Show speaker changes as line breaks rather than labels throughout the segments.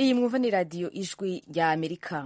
iyi mwumva ni radiyo ijwi rya amerika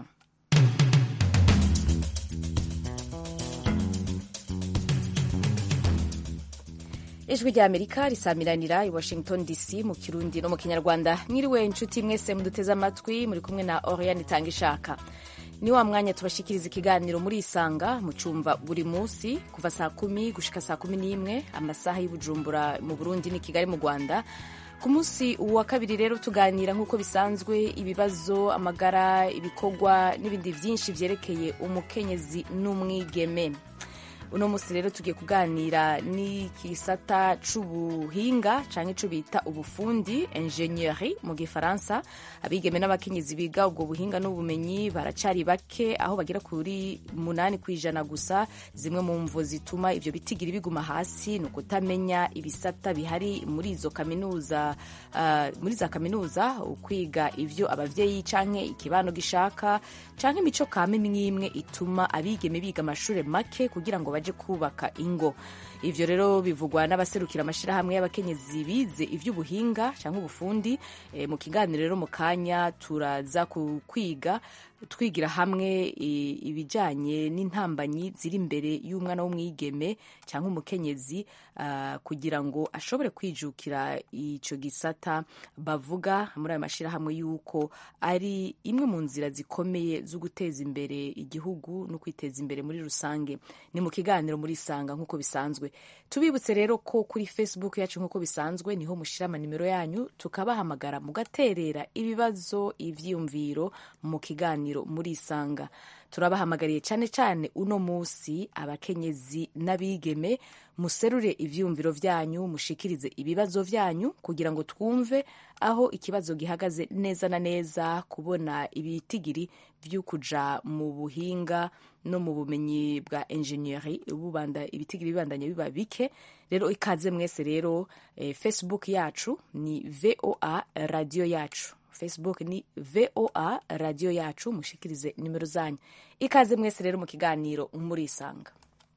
ijwi rya amerika risamiranira i washington dc mu kirundi no mu kinyarwanda mwiriwe inshuti mwese muduteze amatwi muri kumwe na oriane itanga ishaka ni wa mwanya tubashikiriza ikiganiro muri isanga mu cyumba buri munsi kuva saa kumi gushika saa kumi n'imwe amasaha y'ubujumbura mu burundi ni kigali mu rwanda ku munsi wa kabiri rero tuganira nk'uko bisanzwe ibibazo amagara ibikorwa n'ibindi byinshi byerekeye umukenyezi n'umwigeme uno munsi rero tugiye kuganira n'ikisata c'ubuhinga canke ico bita ubufundi ingenieri mu gifaransa abigeme n'abakenyezi biga ubwo buhinga n'ubumenyi baracari bake aho bagera kuri munani kw'ijana gusa zimwe mu mvo zituma ivyo bitigiri biguma hasi ni ukutamenya ibisata bihari muri izo kaminuza uh, muri za kaminuza ukwiga ivyo abavyeyi canke ikibano gishaka canke imico kame imwe ituma abigeme biga amashure make kugira ngo baje kubaka ingo ivyo rero bivugwa n'abaserukira amashirahamwe y'abakenyezi bize ivy'ubuhinga cyangwa ubufundi e, mu kiganiro rero mu kanya turaza kwiga twigira hamwe ibijanye n'intambanyi ziri imbere y'umwana w'umwigeme cyangwa umukenyezi uh, kugira ngo ashobore kwijukira ico gisata bavuga muri ayo mashirahamwe y'uko ari imwe mu nzira zikomeye zo guteza imbere igihugu no kwiteza imbere muri rusange ni mu kiganiro muri sanga nk'uko bisanzwe tubibutse rero ko kuri facebook yacu nk'uko bisanzwe niho mushira amanimero yanyu tukabahamagara mugaterera ibibazo ivyiyumviro mu kiganiro muri isanga turabahamagariye cyane cyane uno munsi abakenyezi n'abigeme muserure ivyumviro vyanyu mushikirize ibibazo vyanyu kugira ngo twumve aho ikibazo gihagaze neza na neza kubona ibitigiri vy'ukuja mu buhinga no mu bumenyi bwa ingenieri bubanda ibitigiri bibandanye biba bike rero ikaze mwese rero eh, facebook yacu ni voa radio yacu facebook ni voa radio yacu mushikirize nimero zanyu ikaze mwese rero mu kiganiro murisanga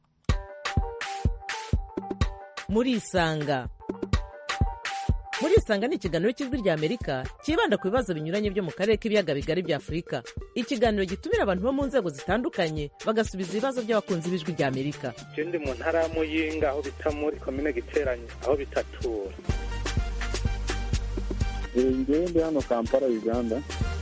murisanga murisanga ni ikiganiro cy'ijwi rya amerika cyibanda ku bibazo binyuranye byo mu karere k'ibiyaga bigari bya afurika ikiganiro gitumira abantu bo mu nzego zitandukanye bagasubiza ibibazo by'abakunzi b'ijwi rya amerika
ndi mu ntara ya muyinga aho bita muri komine giteranye aho bitatura
ngewe ndi hano kampala uganda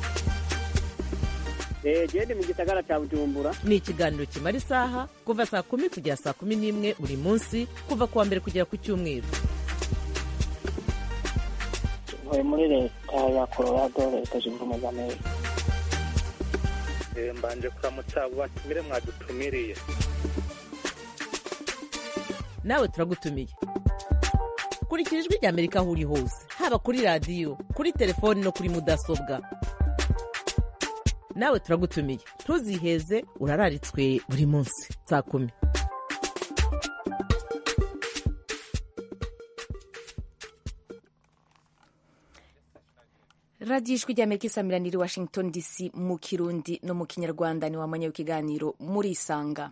gende mu gisagara cya bujumbura
ni ikiganiro kimara isaha kuva saa kumi kugera saa kumi n'imwe buri munsi kuva ku wa mbere kugera ku cyumweru
ntuye muri leta ya colorado leta zunze ubumwe za amerika
mbanje kuramutsa abo batumire mwadutumiriye
nawe turagutumiye kurikira ijwi rya amerika aho uri hose haba kuri radiyo kuri telefoni no kuri mudasobwa nawe turagutumiye ntuziheze urararitswe buri munsi saa kumi
radiyo ijwi rya amerika isamiranira i washington dc mu kirundi no mu kinyarwanda ni wamanya w'ikiganiro muri isanga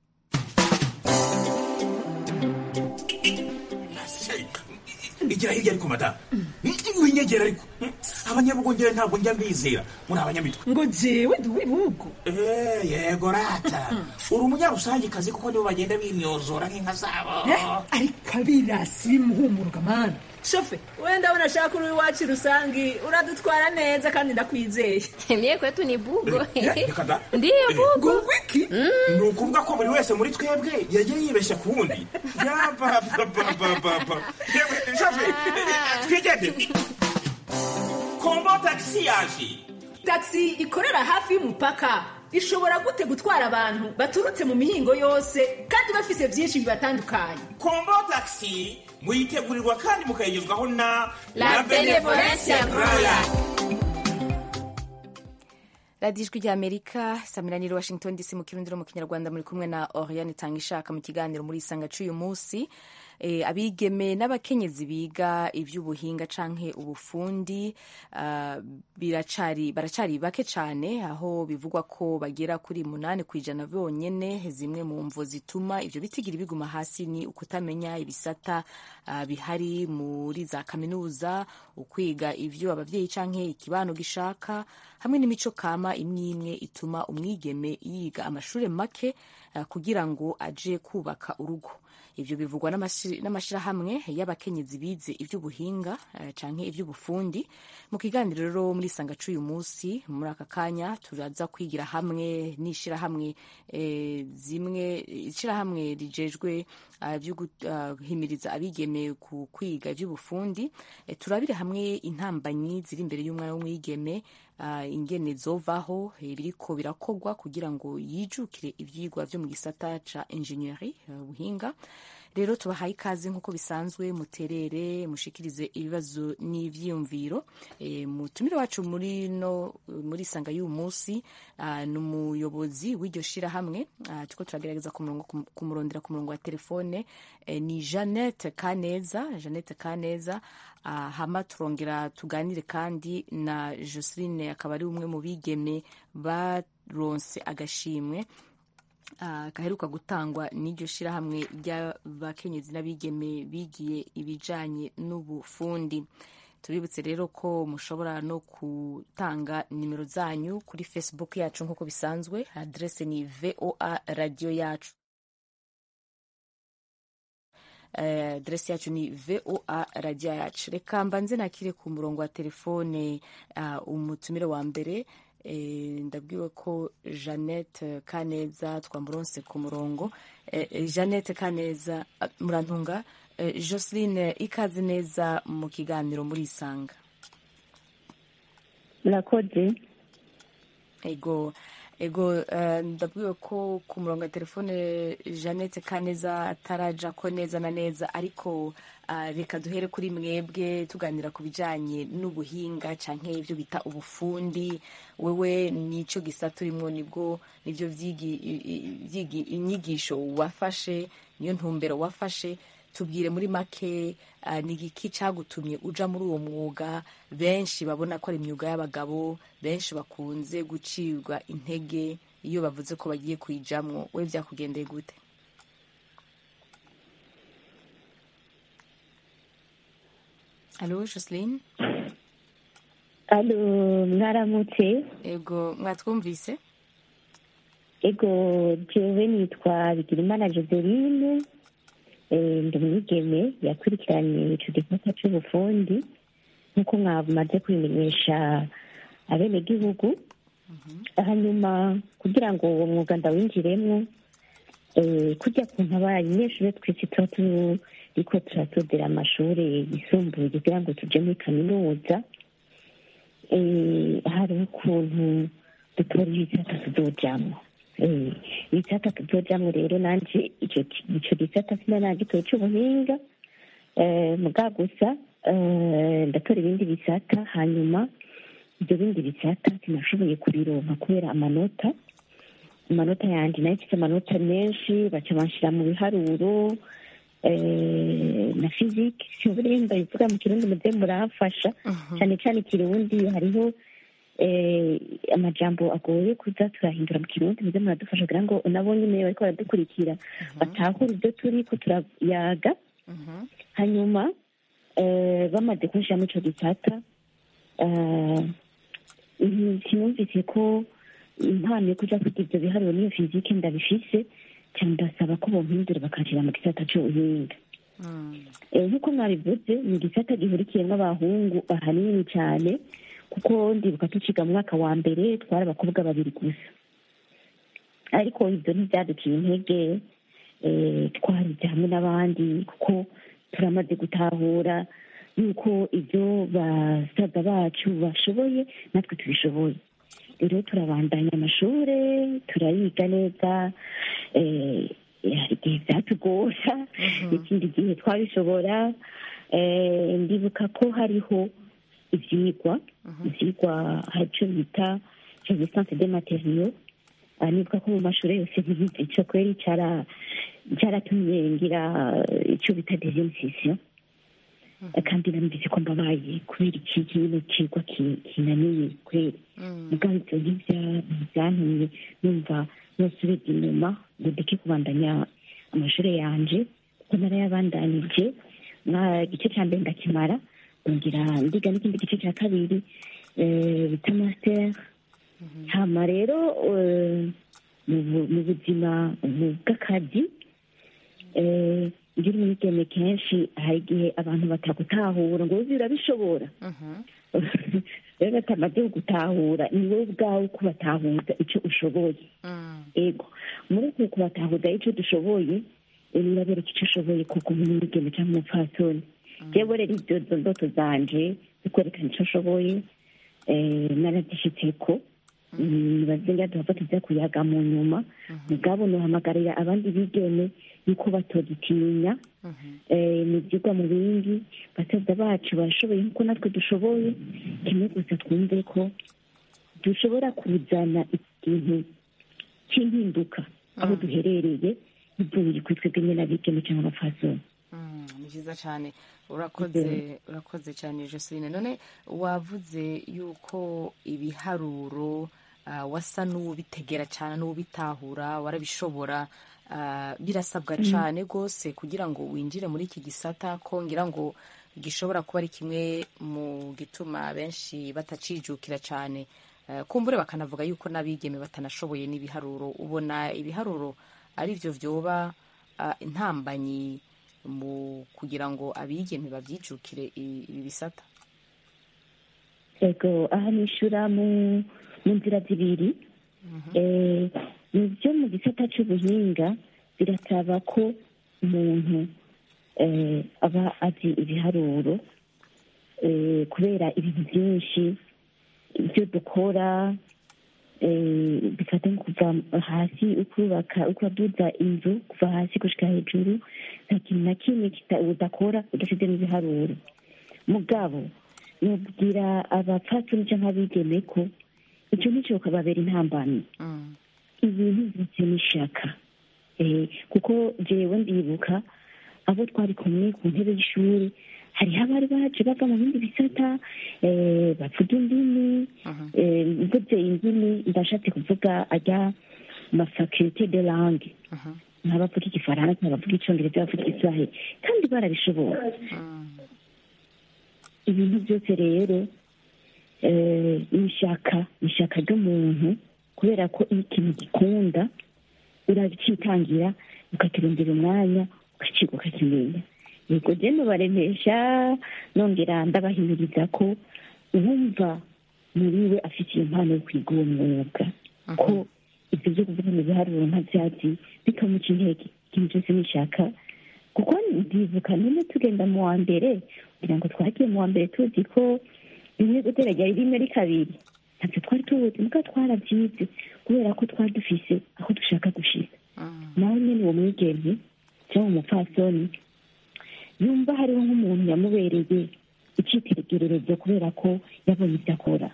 igira hirya ariko madamu winyegera ariko abanyabugongera ntabwo njya mbizera muri abanyamitwe
ngo jewe ndi uw'ibihugu
yego rata uri umunyarusangikazi kuko nibo bagenda bimyozora nk'inka zabo
ariko abirasi bimuhumuruka mana shofe wenda abona ashaka uri iwacu rusangi uradutwara neza kandi ndakwizeye
mie kwetu ni bugo
reka da
ndiyo bugo
ngo wiki
ni ukuvuga ko buri wese muri twebwe yagiye yibeshya ku wundi yabababababa yewe shafe twigende kombo tagisi yaje
taxi ikorera hafi y'umupaka ishobora gute gutwara abantu baturutse mu mihingo yose kandi bafise byinshi bibatandukanye
kombo tagisi muyitegurirwa kandi mukayigezwaho na
La Benevolencia Royal.
radiyo ijwi ry'amerika samiraniro washington dc mu kirundi no mu kinyarwanda muri kumwe na oriane itanga ishaka mu kiganiro muri isanga cy'uyu munsi e, abigeme n'abakenyezi biga iby'ubuhinga canke ubufundi uh, biracari baracari bake cane aho bivugwa ko bagera kuri munani ku ijana bonyene zimwe mu mvo zituma ivyo bitigira biguma hasi ni ukutamenya ibisata uh, bihari muri za kaminuza ukwiga ivyo abavyeyi canke ikibano gishaka hamwe n'imico kama imwe imwe ituma umwigeme yiga amashuri make uh, kugira ngo aje kubaka urugo ivyo bivugwa n'amashirahamwe y'abakenyezi bize ivy'ubuhinga uh, canke ivy'ubufundi mu kiganiro rero muri sanga c'uyu munsi muri aka kanya turaza kwigira hamwe n'ishirahamwe eh, zimwe ishirahamwe rijejwe uh, vyo guhimiriza uh, abigeme ku kwiga ivy'ubufundi eh, turabire hamwe intambanyi ziri imbere y'umwana w'umwigeme uh, ingene zovaho biriko birakogwa kugira ngo yijukire ivyigwa vyo mu gisata ca ingenieri ubuhinga uh, rero tubahaye ikaze nk'uko bisanzwe muterere mushikirize ibibazo n'ivyiyumviro e, mutumire wacu muri no muri sanga y'uyu munsi uh, ni umuyobozi w'iryo shirahamwe uh, turiko turagerageza kumurondera ku murongo wa telefone e, ni Jeannette Kaneza Jeannette Kaneza uh, hama turongera tuganire kandi na Joseline akaba ari umwe mu bigeme baronse agashimwe gaheruka gutangwa n'iryo shirahamwe ry'abakenyezi n'abigeme bigiye ibijanye n'ubufundi tubibutse rero ko mushobora no gutanga nimero zanyu kuri facebook yacu nk'uko bisanzwe adrese ni voa radio yacu adresi yacu ni voa radio yacu reka mbanze nakire ku murongo wa telefone umutumire wa mbere ndabwiwe ko jeannette kaneza twamuronse ku murongo jeannette kaneza murantunga joseline ikaze neza mu kiganiro muri isanga
murakoze
ego ego ndabwiwe ko ku murongo wa telefone jeannette kaneza ataraja ko neza na neza ariko reka duhere kuri mwebwe tuganira ku bijyanye n'ubuhinga cyangwa ibyo bita ubufundi wewe nicyo gisata urimo nibwo nibyo inyigisho wafashe niyo ntumbero wafashe tubwire muri make ni igiki cyagutumye uja muri uwo mwuga benshi babona ko ari imyuga y'abagabo benshi bakunze gucibwa intege iyo bavuze ko bagiye kuyijamwo we byakugendeye gute alo joseline
alo mwaramutse
ego mwatwumvise
ego jewe nitwa bigirimana joseline ndi umwigeme yakurikiranye ico gisata c'ubufundi nk'uko mwamaze kubimenyesha abenegihugu hanyuma kugira ngo uwo mwuga ndawinjiremwo kujya kuntu abanyeshuri twese tuba turiko turatodera amashuri yisumbuye kugira ngo tuje muri kaminuza hariho ukuntu dutora ibisata tuzojamwo ibisata tuzojamwo rero nanje ico gisata sina nagitoye c'ubuhinga muga gusa ndatora ibindi bisata hanyuma ibyo bindi bisata sinashoboye kubironka kubera amanota amanota yanjye nayo mfite amanota menshi baca banshira mu biharuro na fizike sinzi bivuga mu kirundi muze muramfasha cyane cyane ikirundi hariho amajambo agoye kuza turahindura mu kirundi muze muradufasha kugira ngo nabo nyine bariko baradukurikira batahure ibyo turi ko turayaga hanyuma bamaze kunshira muri ico gisata sinumvise ko impano yo kuja kwiga ivyo biharuro n'iyo fizike ndabifise cyane ndasaba ko bompindura bakanshira mu gisata c'ubuhinga nk'uko mwabivuze ni igisata gihurikiyemwo abahungu ahanini cyane kuko ndibuka tuciga mu mwaka wa mbere twari abakobwa babiri gusa ariko ibyo ntibyaduciye intege twarize hamwe n'abandi kuko turamaze gutahura yuko ibyo basaza bacu bashoboye natwe tubishoboye rero turabandanya amashuri turayiga neza hari igihe byatugora ikindi gihe twabishobora ndibuka ko hariho ibyigwa ibyigwa hari icyo bita resistance de matériaux Ah, nibuka ko mu mashuri yose ntibizi ico kweri cara cyaratumye ngira eh, ico bita deuxième session Eh, kandi namvise ko mbabaye kubera iki kino kigwa ki- kinaniye kweri mugabo ivyo ntibya- ntibyantumye numva nosubiza inyuma ngo ndeke kubandanya amashuri yanje kuko narayabandanije nka igice ca mbere ndakimara ngira ndiga n'ikindi gice ca kabiri eh, bita master hama rero eh, mu bu- mu buzima bu- bw'akazi eh, ngira umwigeme kenshi hari igihe abantu batagutahura ngo uzi urabishobora rero batamaze gutahura ni wowe ubwawe kubatahuza icyo ushoboye ego muri uku kubatahuza icyo dushoboye eh, birabereka icyo ushoboye kuko umwigeme cyangwa umupfasoni jewe rero ibyo zo ndoto zanje zikwerekana icyo ushoboye eh, narazishitseko bazinga duhava tuza kuyaga mu nyuma mugabo nohamagarira abandi bigeme yuko batogitinya eh, mu byigwa mu bindi basaza bacu barashoboye nk'uko natwe dushoboye kimwe gusa twumve ko dushobora kuzana ikintu cy'impinduka aho duherereye bivuye kuri twebwe nyine abigeme cyangwa abapfasoni
Mm, ni byiza cyane urakoze urakoze cyane joseline none wavuze yuko ibiharuro ah, wasa n'ubitegera cyane n'ubitahura warabishobora ah, birasabwa cyane rwose kugira ngo winjire muri iki gisata ko ngira ngo gishobora kuba ari kimwe mu gituma benshi batacijukira cyane Eh, kumbure bakanavuga yuko n'abigeme batanashoboye n'ibiharuro ubona ibiharuro ari byo vyoba ah, intambanyi mu kugira ngo abigeme babyijukire i- ibi bisata
ego aha nishura mu mu nzira zibiri Eh, mu byo mu gisata cy'ubuhinga birasaba ko umuntu eh, aba azi ibiharuro eh, kubera ibintu byinshi ibyo dukora eh, bifata nko kuva hasi ukubaka ukaduza inzu kuva hasi gushika hejuru nta kintu na kimwe kita- udakora udafite n'ibiharuro mugabo nubwira abapfasoni cyangwa abigeme ko icyo nicyo kababera intambamyi ibintu byose n'ishaka Eh, kuko jewe ndibuka abo twari kumwe ku ntebe y'ishuri hariho abari baje bava mu bindi bisata eh, bavuga indimi eh, mvuze indimi ndashatse kuvuga ajya ma faculté de langue nk'abavuga igifaransa abavuga icyongereza abavuga igiswahili kandi barabishobora ibintu byose rero eh, ni ishyaka ni ishyaka ry'umuntu kubera ko iyo ikintu gikunda uracitangira ukakirondera umwanya ukakiga ukakimenya yego je nubaremesha nongera ndabahimiriza ko uwumva muri we afite iyo mpano yo kwiga uwo mwuga ko ibyo byo kuvuga mu biharuro nka byatsi bikamuca intege ikintu cyose nishaka kuko ndibuka nyine tugenda mu wa mbere kugira ngo twagiye mu wa mbere tuzi ko rimwe guteragira rimwe ari kabiri ntabyo twari tubuzi muga twarabyize kubera ko twari dufise aho dushaka gushika nawe nyine uwo mwigeme cyangwa umupfasoni yumva hariho nk'umuntu yamubereye icyitegererezo kubera ko yabonye ibyo akora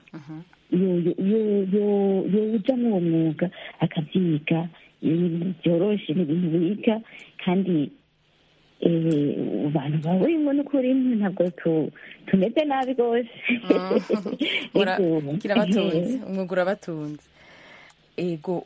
yoja muri uwo mwuga akabyiga ibintu byoroshye ni ibintu biga kandi abantu bawurimo n'ukuri ntabwo tumeze nabi rwose
kirabatunze umwuga urabatunze ego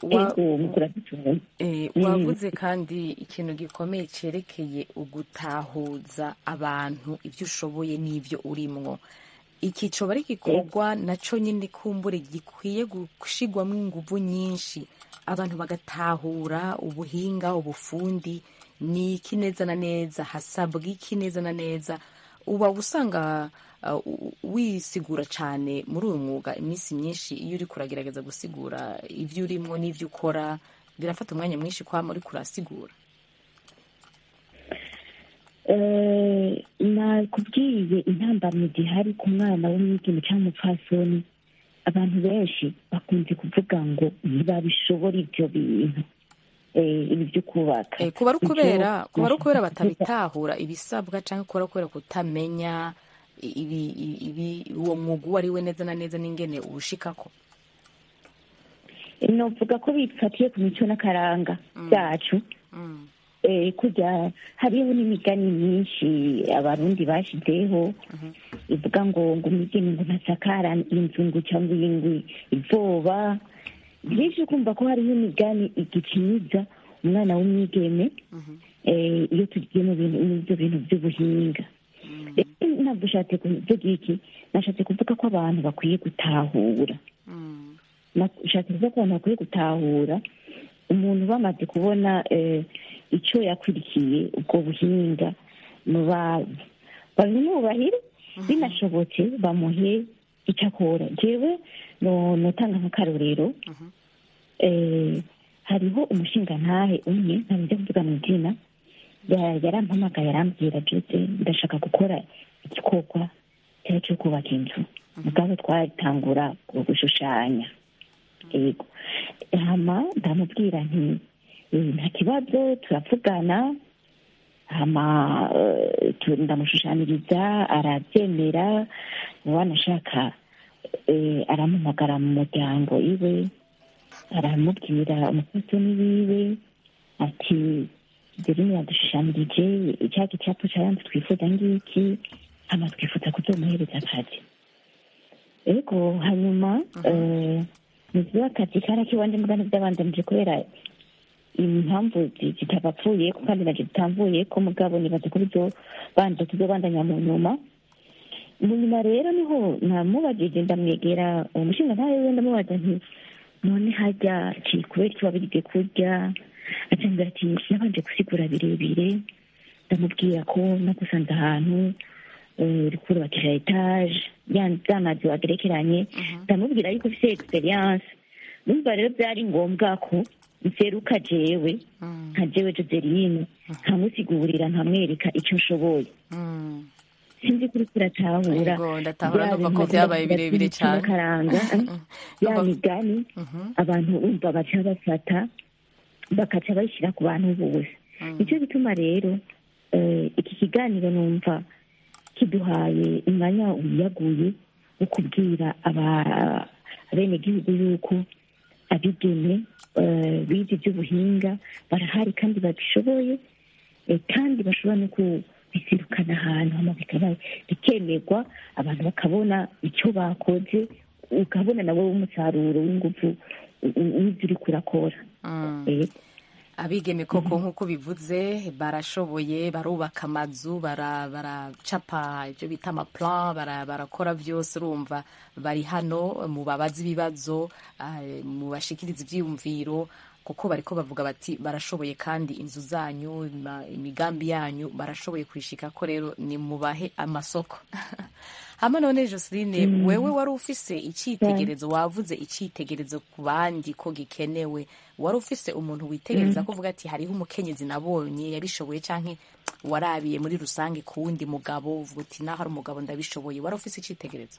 wavuze kandi ikintu gikomeye cyerekeye ugutahuza abantu ibyo ushoboye n'ibyo urimwo iki coba ari igikorwa nacyo nyine kumbure gikwiye gushigwamo ingufu nyinshi abantu bagatahura ubuhinga ubufundi ni iki neza na neza hasabwa iki neza na neza uba usanga wisigura cyane muri uyu mwuga iminsi myinshi iyo uri kuragerageza gusigura ibyo urimo n'ibyo ukora birafata umwanya mwinshi kwama uri kurasigura
nakubwiye intambamyi zihari ku mwana w'umwigeme cyangwa umupfasoni abantu benshi bakunze kuvuga ngo ntibabishobora ibyo bintu ibi byo kubaka
kuba ari ukubera kuba ari ukubera batabitahura ibisabwa cyangwa kuba ari ukubera kutamenya uwo mwuga uwo ari we neza na neza n'ingene uwushikako
novuga ko bifatiye ku mico n'akaranga byacu Eh, kujya hariho n'imigani myinshi abarundi bashizeho ivuga ngo ngo umugeni ngo ntasakara inzu ngo cyangwa iyingwi ivoba byinshi kumva ko hariho imigani igiciniza umwana w'umwigeme eh, iyo tugiye mu bintu mu ibyo bintu by'ubuhinga rero ntabwo ushatse kuvuga iki nashatse kuvuga ko abantu bakwiye gutahura nashatse kuvuga ko abantu bakwiye gutahura umuntu bamaze kubona eh, icyo yakurikiye ubwo buhinga muba- babimwubahire binashobotse bamuhe icyo akora jewe no- notanga nk'akarorero eh, hariho umushingantahe umwe ntabwo kuvuga mu izina ya- yarampamagaye arambwira jose ndashaka gukora igikorwa cyari cyo kubaka inzu mugabo twatangura gushushanya yego hama ndamubwira nti "Eh, nta kibazo turavugana hama eh, tu- ndamushushanyiriza arabyemera wanashaka eh, aramuhamagara mu muryango iwe aramubwira umupfasoni wiwe ati Dorine yadushushanyirije cya gicapu cyaranze twifuza ngiki hama twifuza kuzomuhereza akazi ariko hanyuma eh, nibyo akazi karakiwanje mugana by'abandanije kubera impamvu zi- zitabapfuye ko kandi naje zitamvuye ko mugabo nibaza ko bizobanza tuzobandanya mu nyuma mu nyuma rero niho namubajije ndamwegera uwo mushinga ntawe we ndamubaza nti none hajya ki kubera iki wabirige kurya acambwira ati nabanje gusigura birebire ndamubwira ko nagusanze ahantu eh, uri kubakisha etaje ya mazu agerekeranye ndamubwira yuko ufite experience numva rero byari ngombwa ko nseruka jewe nka jewe joseline nkamusigurira nkamwereka icyo nshoboye sinzi kuri kuratahura
Yego, ndatahura numva ko byabaye birebire cyane.
karanga ya migani abantu bumva baca bafata bakaca bayishyira ku bantu bose nicyo gituma rero eh, iki kiganiro numva kiduhaye umwanya wiyaguye wo kubwira aba- abenegihugu yuko abigeme eh, bize iby'ubuhinga barahari kandi babishoboye eh, kandi bashobora no kubisirukana ahantu hama bikaba bikemerwa abantu bakabona icyo bakoze ukabona nawe umusaruro w'ingufu u- u- w'ibyo uri kurakora Eh,
abigeme koko nk'uko bivuze barashoboye barubaka amazu bara- baracapa ibyo bita amaplan bara- barakora byose urumva bari hano mu babaza ibibazo ah, mu bashikiriza ibyiyumviro kuko bariko bavuga bati barashoboye kandi inzu zanyu ima- imigambi yanyu barashoboye kwishika ko rero ni mubahe amasoko hama none joseline
Mm.
wewe wari ufise icyitegerezo wavuze icyitegerezo ku bandi ko gikenewe wari ufise umuntu witegereza
Mm.
ko uvuga ati hariho umukenyezi nabonye yabishoboye canke warabiye muri rusange ku wundi mugabo uvuga uti naho ari umugabo ndabishoboye wari ufise icyitegerezo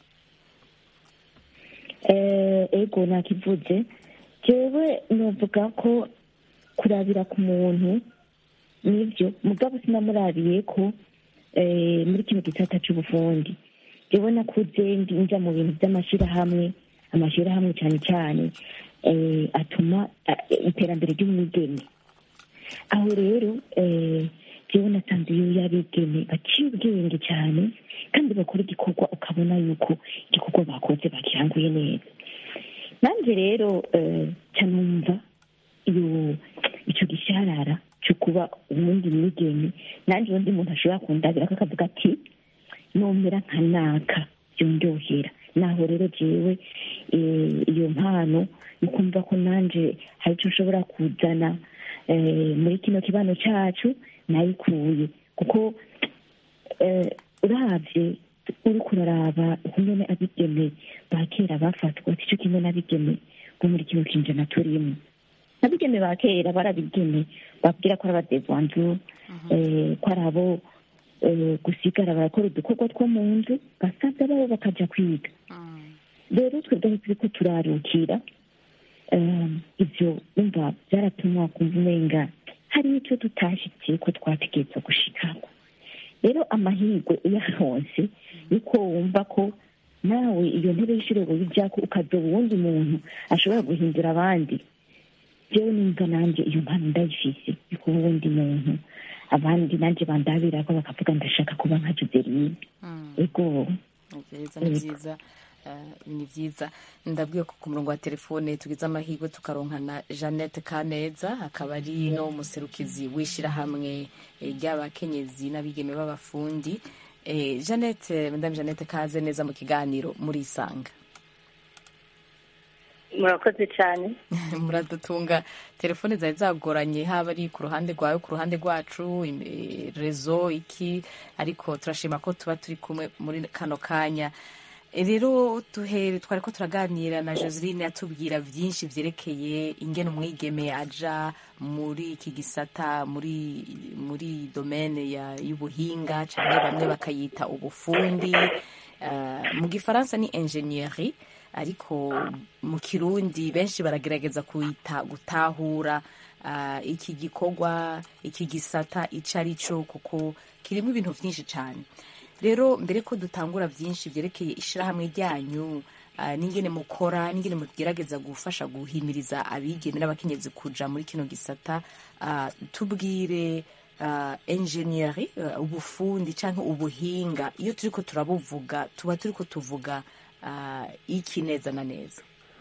eh, ego nakivuze jewe novuga ko kurabira ku muntu nibyo mugabo sinamurabiye ko eh, muri kino gisata c'ubufundi jewe nakuze ndi nja mu bintu by'amashyirahamwe amashyirahamwe cyane cyane eh, atuma eh, iterambere ry'umwigeme aho rero eh, jewe nasanze iyo y'abigeme baciye ubwenge cyane kandi bakora igikorwa ukabona yuko igikorwa bakoze bakiranguye neza nanjye rero eh, ca numva iyo icyo gisharara cyo kuba uwundi mwigeme nanjye undi muntu ashobora kundabira ko akavuga ati nomera nka naka byondyohera naho rero jewe eh, iyo mpano ni kumva ko nanje hari icyo nshobora kuzana eh, muri kino kibano cyacu nayikuye kuko eh, uravye uriko uraraba ukungene abigeme ba kera bafatwa sico kimwe n'abigeme bo muri kino kinjana turimo abigeme ba kera barabigeme babwira ko ari abadevanzu eh, ko ari abo eh, gusigara barakora udukorwa two mu nzu basaza babo bakaja kwiga rero twebwe turiko turarukira eh, ivyo umva byaratumwa kumva umenga hari icyo tutashitse ko twategerezwa gushikako rero amahirwe uyaronse niko wumva ko nawe iyo ntebe y'ishuri bijyako ukadoba uwundi muntu ashobora guhindura abandi jewe numva nanjye iyo mpano ndayifise yo kuba uwundi muntu abandi nanjye bandabirako bakavuga ndashaka kuba nka joseline ego
byiza ni byiza eh, ni byiza ndabwiye ko ku murongo wa telefone tugize amahirwe tukaronkana jeannette kaneza akaba ari no muserukizi w'ishyirahamwe eh, ry'abakenyezi n'abigeme b'abafundi Eh, jeannette madame jeannette kaze neza mu kiganiro murisanga
murakoze cyane
muradutunga telefone zari zagoranye haba ari ku ruhande rwawe ku ruhande rwacu im- eh, rezo iki ariko turashima ko tuba turi kumwe muri kano kanya Eh, rero duhere twari ko turaganira na joseline atubwira byinshi byerekeye ingene umwigeme aja muri iki gisata muri muri domene ya- y'ubuhinga cyangwa bamwe bakayita ubufundi Eh, mu gifaransa ni ingenieri ariko mu kirundi benshi baragerageza kuyita gutahura ah, iki gikorwa iki gisata icyo ari cyo kuko kirimo ibintu byinshi cyane rero mbere ko dutangura byinshi byerekeye ishyirahamwe ryanyu ah, n'ingene mukora n'ingene mugerageza gufasha guhimiriza abigeme n'abakenyezi kuja muri kino gisata ah, tubwire uh, engineering uh, ubufundi cyangwa ubuhinga iyo turiko turabuvuga tuba turiko tuvuga uh, iki neza na neza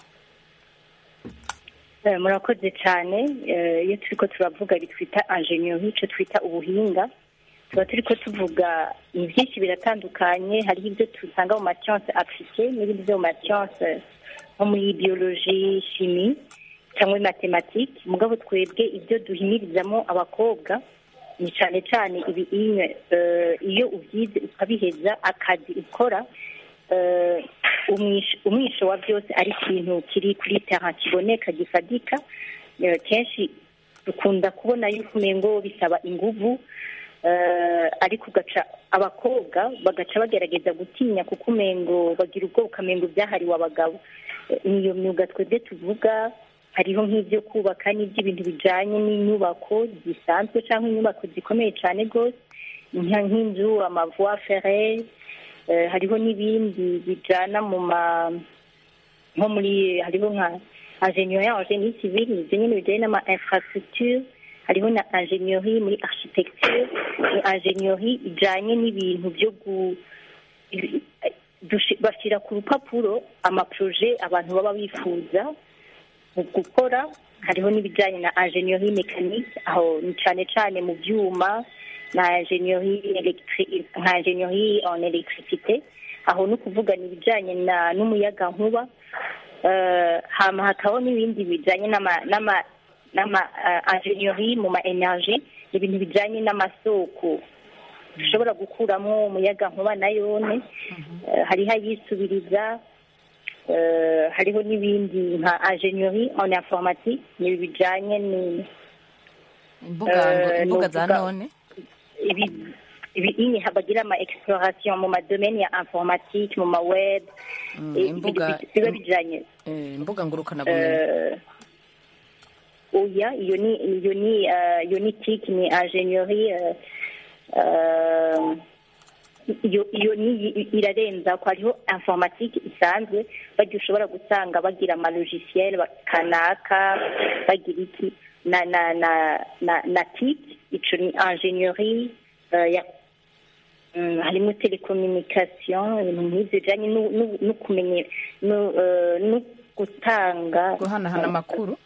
Eh, murakoze cyane Eh, iyo turi ko turavuga bitwita ingenieur icyo twita ubuhinga tuba turi ko tuvuga ni byinshi biratandukanye hariho ibyo dusanga mu masiyanse apurike n'ibindi byo mu masiyanse nko muri biyoloji shimi cyangwa muri matematike mugabo twebwe ibyo duhimirizamo abakobwa ni cyane cyane ibinye iyo ubyize ukabiheza akazi ukora eh, umwisho umwisho wa byose ari ikintu kiri kuri terra kiboneka gifadika Eh, kenshi dukunda kubona yuko umengo bisaba inguvu eh, ariko ugaca abakobwa bagaca bagerageza gutinya kuko umengo bagira ubwo ukamengo byahariwe abagabo Eh, niyo myuga twebwe tuvuga hariho nk'ibyo kubaka n'iby'ibintu bijyanye n'inyubako zisanzwe cyangwa inyubako zikomeye cyane rwose nka- nk'inzu amavoie ferre eh, hariho n'ibindi bijyana mu ma nko muri hariho nka ingenieur en génie civil ibyo nyine bijyanye n'ama infrastructure hariho na ingenieurie muri architecture ni ingenieurie ijyanye n'ibintu byo gu dushi- bashyira ku rupapuro amaproje abantu baba bifuza mu gukora hariho n'ibijyanye na ingenieurie mécanique aho ni cyane cyane mu byuma na ingenieurie electri- nka ingenieurie en électricité aho ni ukuvuga ni ibijyanye na n'umuyaga nkuba Eh, hama hakabaho n'ibindi bijyanye n'ama n'ama n'ama eh, ingenieurie mu ma energie ibintu bijyanye n'amasoko dushobora gukuramo umuyaga nkuba na yone Eh, hariho ayisubiriza eh, hariho n'ibindi nka ingenieurie en informatique ni bijyanye ni
imbuga
Eh,
imbuga za
nuvuga-
none
ibi ibi ini bagira ama exploration mu madomeni ya informatique mu ma web
Mm,
eh,
imbuga
ibintu biba bijyanye
eh, imbuga ngurukanabumenyi
Eh, oya iyo ni iyo ni eh, iyo ni tiki ni ingenieurie eh, eh, iyo iyo ni irarenza ko hariho informatique isanzwe bagiye ushobora gusanga bagira ama logiciel kanaka bagira iki na na na na na tiki ico ni ingenieurie eh, ya Mm, harimo telecommunication ibintu nk'ibyo bijyanye no- no- no kumenya no eh, no gutanga
guhanahana amakuru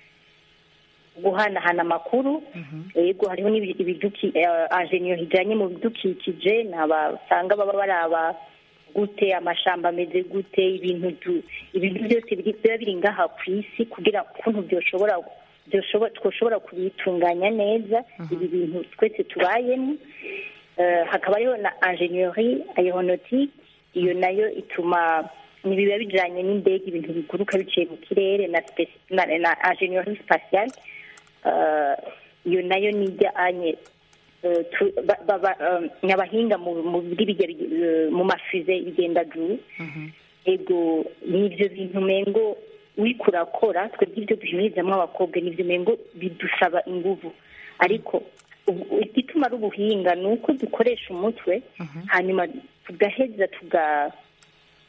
guhanahana amakuru yego hariho n'ibiduki ingenieur ijyanye mu bidukikije ni abasanga baba baraba gute amashamba ameze gute ibintu du- ibintu byose biri- biba biri ngaha ku isi kugira ukuntu byoshobora byoshobora twoshobora kubitunganya neza ibi bintu twese tubayemo Eh, hakaba hariho na ingenieurie aeronautique iyo nayo ituma nibiba bijyanye n'indege ibintu biguruka biciye mu kirere na space- na na ingenieurie spatiale Eh, iyo nayo ni ijyanye eh, tu- ba- ba- ba- eh, ni abahinga mu mu biri bijya bi- eh, mu mafize bigenda juru ego n'ibyo bintu mengo uriko urakora twebwe ibyo duhimirizamo abakobwa n'ibyo mengo bidusaba inguvu ariko ubu- igituma ari ubuhinga ni uko dukoresha umutwe hanyuma tugaheza tuga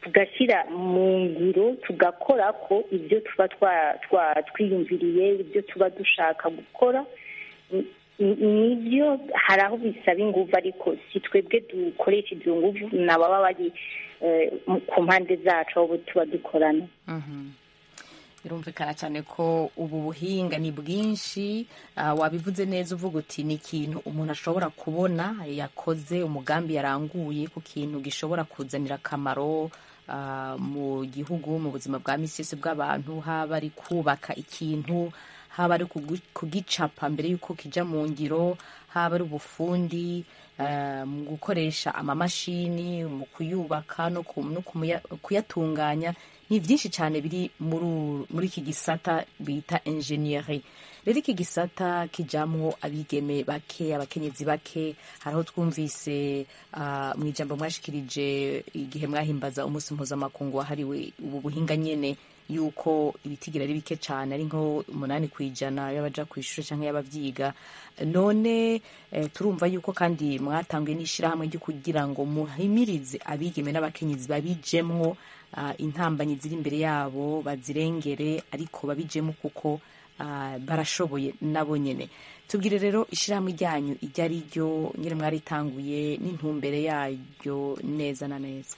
tugashyira mu ngiro tugakora ko ibyo tuba twa- twa- twiyumviriye ibyo tuba dushaka gukora Ni- ni- nibyo hari aho bisaba ingufu ariko si twebwe dukoresha izo ngufu ni ababa bari eh, mu- ku mpande zacu aho tuba dukorana
birumvikana cyane ko ubu buhinga ni bwinshi ah, wabivuze neza uvuga uti ni ikintu umuntu ashobora kubona yakoze umugambi yaranguye ku kintu gishobora kuzanira akamaro ah, mu gihugu mu buzima bwa misi yose bw'abantu haba ari kubaka ikintu haba ari kugu- kugicapa mbere y'uko kijya mu ngiro haba ari ubufundi ah, mu gukoresha amamashini mu kuyubaka no ku- no kumuya- kuyatunganya ni byinshi cyane biri muri uru- muri iki gisata bita enjeniyeri rero iki gisata kijamwo abigeme bake abakenyezi bake hari aho twumvise ah, mu ijambo mwashikirije igihe mwahimbaza umunsi mpuzamakungu wahariwe ubu buhinga nyene yuko ibitigira ari bike cyane ari nko umunani ku ijana y'abaja ku ishuri cyangwa y'ababyiga none eh, turumva yuko kandi mwatanguye n'ishyirahamwe ryo kugira ngo muhimirize abigeme n'abakenyezi babijemwo ah, intambanyi ziri imbere yabo bazirengere ariko babijemo kuko ah, barashoboye nabo nyene tubwire rero ishyirahamwe ryanyu iryo ari ryo nyine mwaritanguye n'intumbere yaryo neza na neza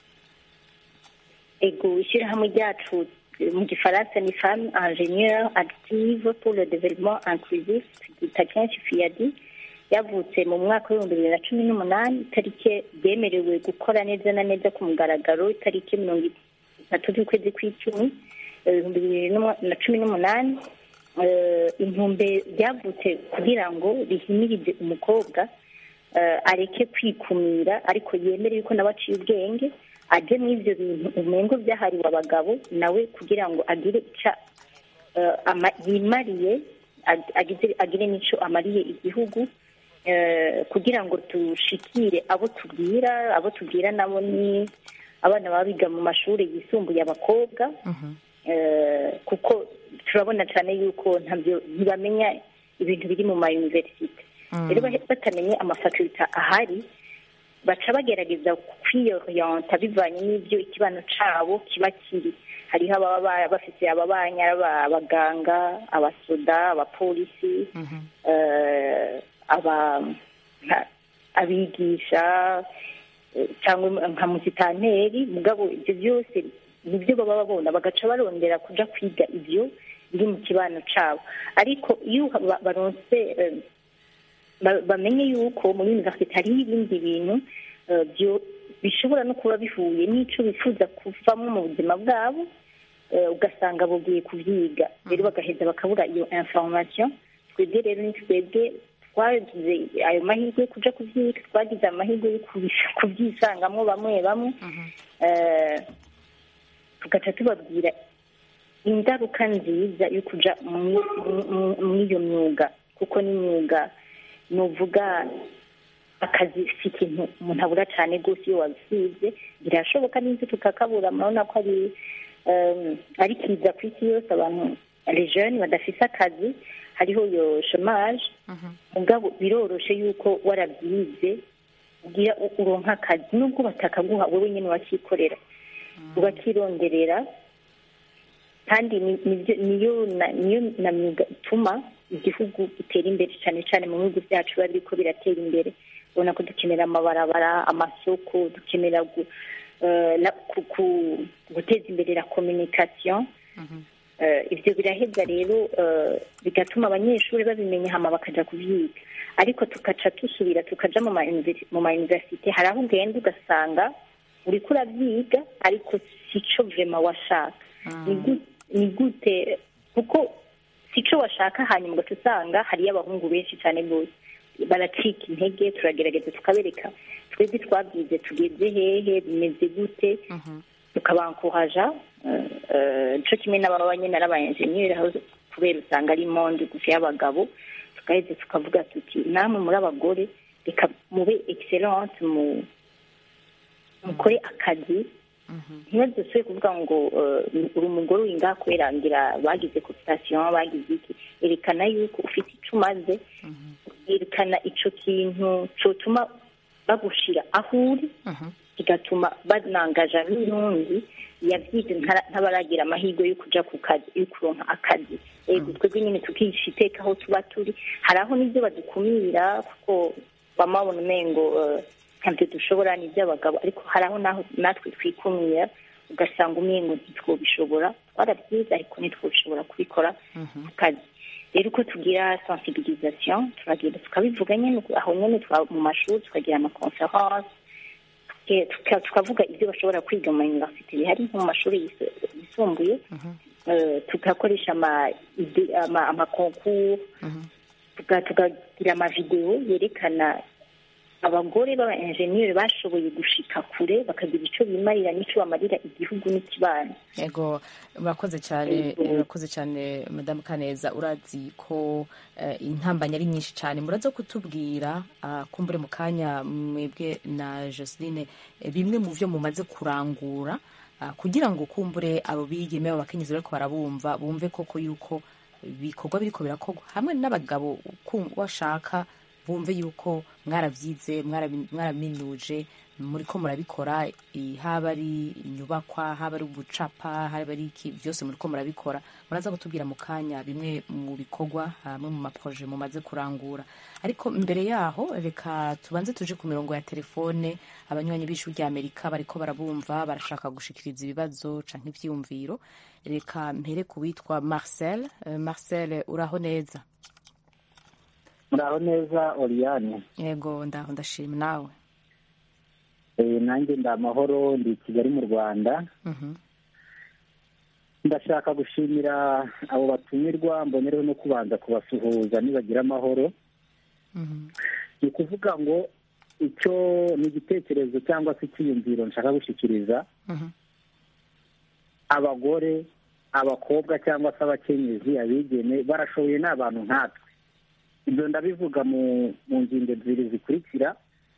ego ishyirahamwe ryacu eh, mu gifaransa ni femme ingénieure active pour le développement inclusif ryita kenshi fiyadi yavutse mu mwaka w'ibihumbi bibiri na cumi n'umunani itariki ryemerewe gukora neza na neza ku mugaragaro itariki mirongo itatu z'ukwezi kw'icumi eh, ibihumbi bibiri n'umu- na cumi n'umunani Eh, intumbe ryavutse kugira ngo rihimirize umukobwa eh, areke kwikumira ariko yemere yuko nawe aciye ubwenge ajye muri ibyo bintu umengo byahariwe abagabo nawe kugira ngo agire ica eh, ama- yimariye ag- agize- agire n'icyo amariye igihugu eh, kugira ngo dushikire abo tubwira abo tubwira nabo ni abana baba biga mu mashuri yisumbuye abakobwa eh, kuko turabona cyane yuko ntabyo ntibamenya ibintu biri mu mayuniverisite rero bahe- batamenye amafakulta ahari baca bagerageza kwiyoriyanta bivanye n'ibyo ikibano cabo kiba kiri hariho ababa ba- bafite ababanya aba- abaganga abasoda abapolisi eh, aba nka- abigisha eh, cyangwa nka musitanteri mugabo ibyo byose nibyo baba babona bagaca barondera kuja kwiga ibyo biri mu kibano cabo ariko iyo ba- baronse eh, ba- bamenye yuko muri universite hariho ibindi bintu eh, byo- bishobora no kuba bihuye n'ico bifuza kuvamo mu buzima bwabo eh, ugasanga bugiye kubyiga rero bagaheza bakabura iyo information twebwe rero ni twebwe twagize ayo mahirwe yo kuja kubyiga twagize amahirwe yo kubi- kubyisangamwo bamwe bamwe eh, tugaca tubabwira ingaruka nziza yo kuja mu- mu- muri iyo myuga kuko n'imyuga nuvuga akazi si ikintu umuntu abura cyane rwose iyo wabisize birashoboka n'ibyo tukakabura murabona ko ari em, ari kiza ku isi yose abantu rejeni badafise akazi hariho iyo shomaje mugabo biroroshe yuko warabyize ugira u- uronka akazi nubwo batakaguha wowe nyine wakikorera ugakironderera kandi ni- nibyo- niyo na- niyo na myuga ituma igihugu gitera imbere cyane cyane mu bihugu byacu biba biriko biratera imbere ubona ko dukenera amabarabara amasoko dukenera gu- eh, na- ku- ku- guteza imbere la communication Eh, ibyo biraheza rero eh, bigatuma abanyeshuri babimenya hama bakaja kubyiga ariko tugaca dusubira tukaja mu ma universi- mu ma universite hari aho ugenda ugasanga uriko urabyiga ariko sico vrema washaka Ni gu- ni gute kuko sico washaka hanyuma ugaca usanga hariyo abahungu benshi cyane rwose baracika intege turagerageza tukabereka twebwe twabyize tugeze hehe bimeze gute tukabankuhaja nico kimwe n'ababa nyine ari abayenjeniyeri aho kubera usanga ari monde gusa y'abagabo tugaheze tukavuga tuti namwe muri abagore reka mube excellence mu mukore akazi ntibadusubire kuvuga ngo eh, uri umugore uri ngaha kubera ngira bagize cooptation bagize iki erekana yuko ufite icyo umaze erekana ico kintu cotuma bagushira aho uri kigatuma banangaja n'urundi yavyize ntara- ntabaragira amahirwe yo kuja ku kazi yo kuronka akazi ego twebwe nyine tukihisha iteka aho tuba turi hari aho n'ibyo badukumira kuko bamabona umengo eh, ntabyo dushobora ni iby'abagabo ariko hari aho naho natwe twikumira ugasanga umengo ntitwobishobora twarabyize ariko ntitwobishobora kubikora ku kazi rero uko tugira sensibilisation turagenda tukabivuga nyine aho nyine twa- mu mashuri tukagira amaconference tuke- tuka- tukavuga ibyo bashobora kwiga mu universite bihari nko mu mashuri yis- yisumbuye Eh, tugakoresha ama ide- ama- amakonkuru tuga- tukagira amavidewo yerekana abagore b'aba enjeniyeri bashoboye gushika kure bakagira icyo bimarira n'icyo bamarira igihugu n'ikibano
yego murakoze cyane
Yego.
murakoze cyane madamu kaneza urazi ko eh, intambanya ari nyinshi cyane muraza kutubwira ah, kumbure mu kanya mwebwe na joseline eh, bimwe mu byo mumaze kurangura ah, kugira ngo kumbure abo bigeme abo bakenyezi bariko barabumva bumve koko yuko ibikorwa biriko birakorwa hamwe n'abagabo ku- washaka bumve yuko mwarabyize mwarabi- mwaraminuje muriko murabikora i- haba ari inyubakwa haba ari ubucapa haba ari iki byose muriko murabikora muraza kutubwira mu kanya bimwe mu bikorwa hamwe mu maproje mumaze kurangura ariko mbere yaho reka tubanze tuje ku mirongo ya telefone abanywanyi b'ishuri rya amerika bariko barabumva barashaka gushikiriza ibibazo canke ivyiyumviro reka mpere ku witwa marcel Eh, marcel uraho neza
muraho neza oriyane
yego ndaho ndashima nawe
Eh, nanjye ndi amahoro ndi i kigali mu rwanda
Mhm.
ndashaka gushimira abo batumirwa mbonereho no kubanza kubasuhuza nibagira amahoro ni ukuvuga ngo icyo ni igitekerezo cyangwa se icyiyumviro nshaka gushyikiriza abagore abakobwa cyangwa se abakenyezi abigeme barashoboye ni abantu nkatwe ibyo ndabivuga mu mu ngingo ebyiri zikurikira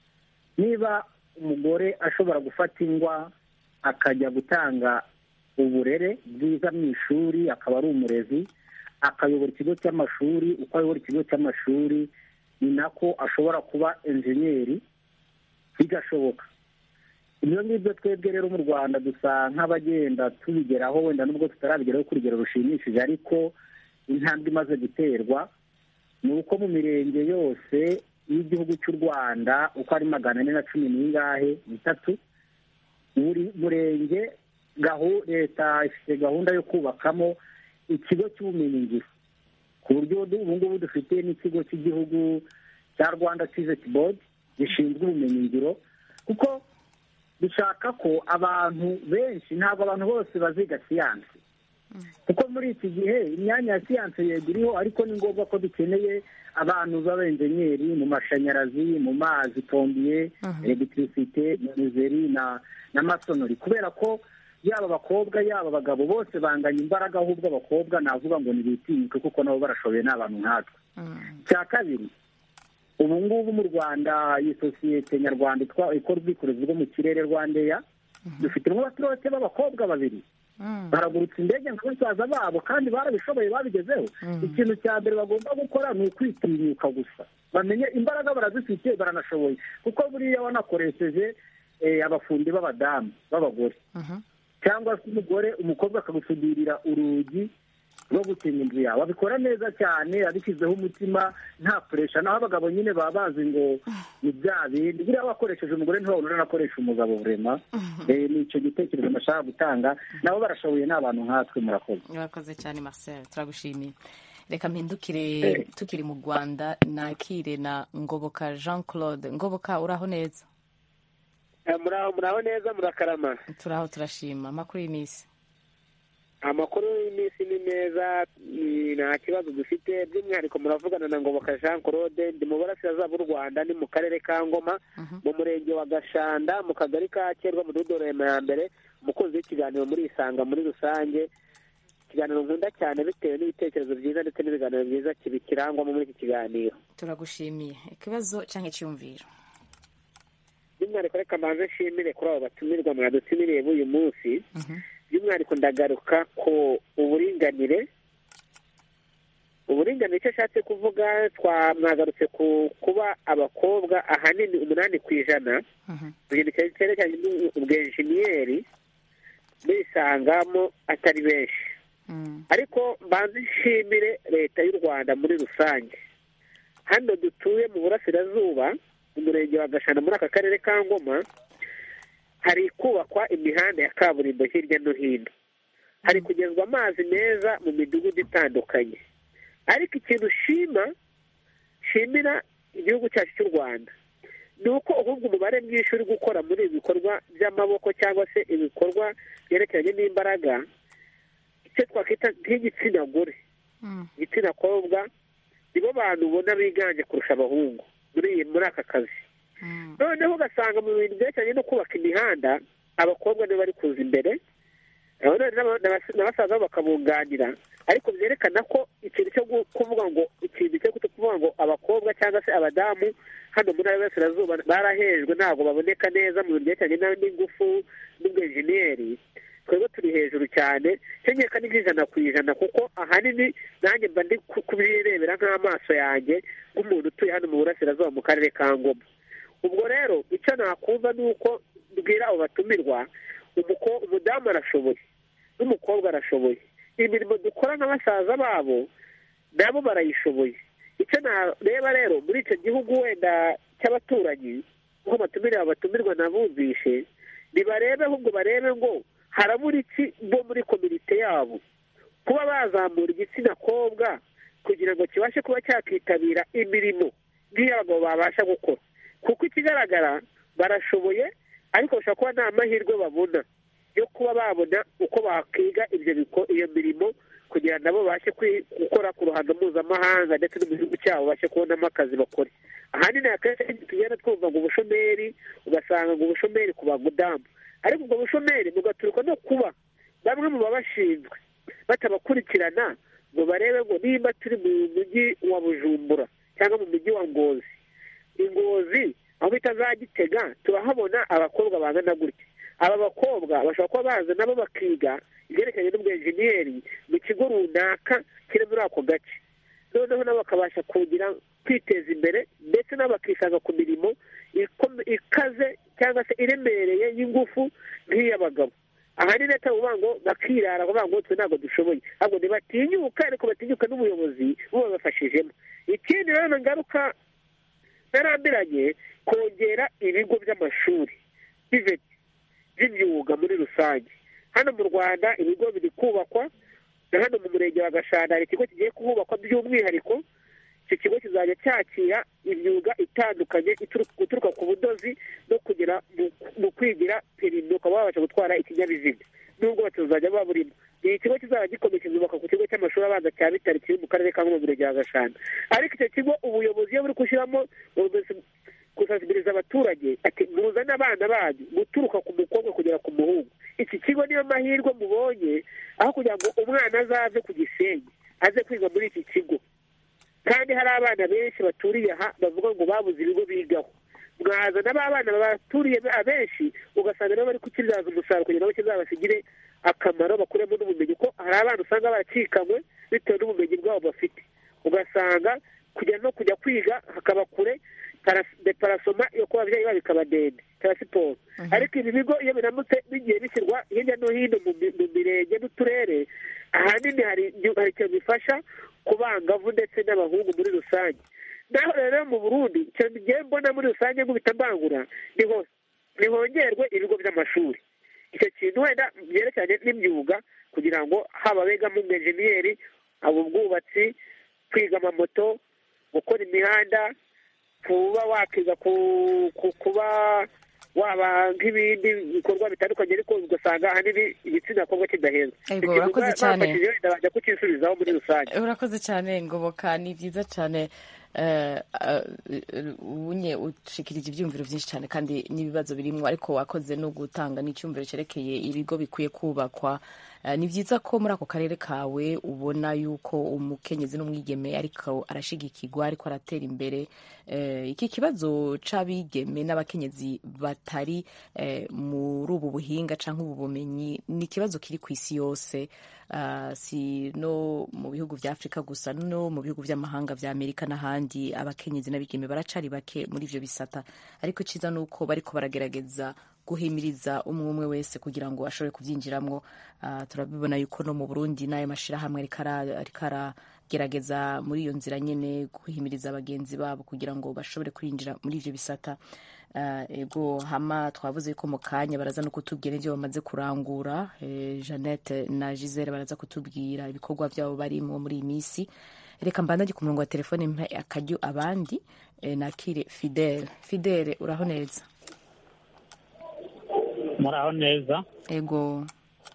niba umugore ashobora gufata ingwa akajya gutanga uburere bwiza mu ishuri akaba ari umurezi akayobora ikigo cy'amashuri uko ayobora ikigo cy'amashuri ni nako ashobora kuba enjeniyeri bigashoboka ibyo ngibyo twebwe rero mu rwanda dusa nk'abagenda tubigeraho wenda nubwo tutarabigeraho ku rugero rushimishije ariko intambwe imaze guterwa ni uko mu mirenge yose y'igihugu cy'u rwanda uko ari magana ane na cumi n'ingahe n'itatu buri murenge gahu- leta ifite gahunda yo kubakamo ikigo cy'ubumenyingiro ku buryo ubu ngubu dufite n'ikigo cy'igihugu cya rwanda tiveti bodi gishinzwe ubumenyingiro kuko dushaka ko abantu benshi ntabwo abantu bose baziga siyansi kuko muri iki gihe imyanya ya siyansi yego iriho ariko ni ngombwa ko dukeneye abantu b'abenjenyeri mu mashanyarazi mu mazi pombiye elegitirisite minuzeri na na masonori kubera ko yaba abakobwa yaba abagabo bose banganya imbaraga ahubwo abakobwa navuga ngo ntibitinyuke kuko nabo barashoboye ni abantu nkatwe cya kabiri ubu ngubu mu rwanda iyi sosiyete nyarwanda itwa- ikora ubwikorezi bwo mu kirere rwandeya dufitemo abaturage b'abakobwa babiri baragurutsa indege nka basaza babo kandi barabishoboye babigezeho ikintu cya mbere bagomba gukora ni ukwitinyuka gusa bamenye imbaraga barazifite baranashoboye kuko buriya wanakoresheje eh, abafundi b'abadamu b'abagore cyangwa se umugore umukobwa akagusudirira urugi rwo gukinga inzu yawe abikora neza cyane abishyizeho umutima nta puresha naho abagabo nyine baba bazi ngo ni bya bindi buriya wakoresheje umugore ntibabona uranakoresha umugabo burema Eh, ni icyo gitekerezo nashaka gutanga nabo barashoboye ni abantu nkatwe murakoze
urakoze cyane marcel turagushimiye reka mpindukire
Eh.
tukiri mu rwanda nakire na ngoboka jean claude ngoboka uraho neza
muraho muraho neza murakarama
turaho turashima amakuru y'iminsi
amakuru y'iminsi ni meza ni- nta kibazo dufite by'umwihariko muravugana na ngoboka jean claude ndi mu burasirazuba bw'u rwanda ni mu karere ka ngoma mu murenge wa gashanda mu kagari ka kerwa mu dudorema ya mbere umukunzi w'ikiganiro muri isanga muri rusange ikiganiro nkunda cyane bitewe n'ibitekerezo byiza ndetse n'ibiganiro byiza kibikirangwamo muri iki kiganiro
turagushimiye ikibazo cyangwa icyumviro
by'umwihariko reka mbanze nshimire kuri abo batumirwa mwadutumiriye b'uyu munsi by'umwihariko ndagaruka ku uburinganire uburinganire icyo ashatse kuvuga twamwagarutse ku kuba abakobwa ahanini umunani ku ijana mu kintu cyerekeranye n'ubwenjeniyeri bisangamo atari benshi ariko mbanza nshimire leta y'u rwanda muri rusange hano dutuye mu burasirazuba mu murenge wa gashana muri aka karere ka ngoma hari kubakwa imihanda ya kaburimbo hirya no hino hari kugezwa amazi meza mu midugudu itandukanye ariko ikintu shima shimira igihugu cyacu cy'u rwanda ni uko ahubwo umubare mwinshi uri gukora muri ibi bikorwa by'amaboko cyangwa se ibikorwa byerekeranye n'imbaraga icyo twakwita nk'igitsina gore igitsina kobwa nibo bantu ubona biganje kurusha abahungu muri iyi muri aka kazi noneho ugasanga mu bintu byerekeranye no kubaka imihanda abakobwa nibo bari kuza imbere na basaza babo bakabunganira ariko byerekana ko ikintu cyo kuvuga ngo ikintu cyo kuvuga ngo abakobwa cyangwa se abadamu hano muri y'Iburasirazuba barahejwe ntabwo baboneka neza mu bintu byerekeranye n'ingufu n'ubwenjeniyeri twebwe turi hejuru cyane cyangwa ni nk'ijana ku ijana kuko ahanini nanjye mba ndi kubirebera nk'amaso yanjye nk'umuntu utuye hano mu burasirazuba mu karere ka ngoma ubwo rero icyo nakumva ni uko bwira abo batumirwa umudamu arashoboye n'umukobwa arashoboye imirimo dukora na basaza babo nabo barayishoboye icyo nareba rero muri icyo gihugu wenda cy'abaturanyi nk'uko batumirira batumirwa nabumvishe ntibarebe ahubwo barebe ngo harabura iki bo muri komite yabo kuba bazamura igitsina kobwa kugira ngo kibashe kuba cyakitabira imirimo nk'iy'abagabo babasha gukora kuko ikigaragara barashoboye ariko bashobora kuba nta mahirwe babona yo kuba babona uko bakiga ibyo iyo mirimo kugira ngo nabo babashe gukora ku ruhando mpuzamahanga ndetse no mu gihugu cyabo babashe kubonamo akazi bakora ahanini akenshi tugenda twumva ngo ubushomeri ugasanga ngo ubushomeri ku bagudamu ariko ubwo bushomeri bugaturuka no kuba bamwe mu babashinzwe batabakurikirana ngo barebe ngo nimba turi mu mujyi wa bujumbura cyangwa mu mujyi wa ngozi ingozi aho bita za gitega turahabona abakobwa bangana gutya aba bakobwa bashobora kuba baza nabo bakiga ibyerekeranye n'ubwenjeniyeri mu kigo runaka kiri muri ako gace noneho nabo bakabasha kugira kwiteza imbere ndetse nabo bakisanga ku mirimo ikaze cyangwa se iremereye y'ingufu nk'iy'abagabo ahanini atavuga ngo bakirara kuvuga ngo twe ntabwo dushoboye ahubwo ntibatinyuka ariko batinyuka n'ubuyobozi bubabafashijemo ikindi rero ngaruka narambiranye kongera ibigo by'amashuri biveti by'imyuga muri rusange hano mu rwanda ibigo biri kubakwa na hano mu murenge wa gashanda hari ikigo kigiye kuhubakwa by'umwihariko icyo kigo kizajya cyakira imyuga itandukanye guturuka ku budozi no kugera mu kwigira perimi ukaba wabasha gutwara ikinyabiziga nubwo batuzajya baba burimo ni ikigo kizaba gikomeye kizubaka ku kigo cy'amashuri abanza cya bitari kiri mu karere ka murenge wa gashanda ariko icyo kigo ubuyobozi iyo buri gushyiramo gusansibiliza abaturage ati muzane abana banyu guturuka ku mukobwa kugera ku muhungu iki kigo niyo mahirwe mubonye aho kugira ngo umwana azave ku gisenyi aze kwiga muri iki kigo kandi hari abana benshi baturiye aha bavuga ngo babuze ibigo bigaho mwazana ba bana baturiye abenshi ugasanga nabo bari kukibyaza umusaruro kugira ngo kizabasigire akamaro bakuremo n'ubumenyi ko hari abana usanga baracikanywe bitewe n'ubumenyi bwabo bafite ugasanga kujya no kujya kwiga hakaba kure deparasoma yo kuba ababyeyi babo ikaba ndende siporo ariko ibi bigo iyo biramutse bigiye bishyirwa hirya no hino mu mirenge n'uturere ahanini hari ikintu bifasha ku bangavu ndetse n'abahungu muri rusange naho rero mu burundi ikintu ngiye mbona muri rusange nk'ubita mbangura ntihongerwe ibigo by'amashuri icyo kintu wenda byerekeranye n'imyuga kugira ngo haba abegamo umwenjeniyeri ubwubatsi kwiga amamoto gukora imihanda kuba wakiga kuba waba nk'ibindi bikorwa bitandukanye ariko ugasanga ahanini igitsina kobwa kidaheza
urakoze cyane
bajya kukisubizaho muri rusange
urakoze cyane ngoboka ni byiza cyane eh, eh, unye ushikirije ibyumviro byinshi cyane kandi n'ibibazo birimwo ariko wakoze no gutanga n'icyumviro cyerekeye ibigo bikwiye kubakwa Eh, ni byiza ko muri ako karere kawe ubona yuko umukenyezi n'umwigeme ariko arashigikirwa ariko aratera imbere Eh, iki kibazo c'abigeme n'abakenyezi batari eh, muri ubu buhinga cyangwa ubu bumenyi ni ikibazo kiri ku isi yose Ah, si no mu bihugu vya afurika gusa no mu bihugu vy'amahanga vya amerika n'ahandi abakenyezi n'abigeme baracari bake muri ivyo bisata ariko iciza ni uko bariko baragerageza guhimiriza umwe umwe wese kugira ngo ashobore kuvyinjiramwo Ah, turabibona yuko no mu burundi n'ayo mashirahamwe ariko ara- ariko aragerageza muri iyo nzira nyene guhimiriza bagenzi babo kugira ngo bashobore kwinjira muri ivyo bisata Uh, ego hama twavuze ko mu kanya baraza no kutubwira ibyo bamaze kurangura eh, Jeannette na Gisele baraza kutubwira ibikorwa byabo barimo muri iyi minsi reka mbandage ku murongo wa telefone mpe akaryo abandi eh, nakire Fidele Fidele uraho neza
muraho neza
ego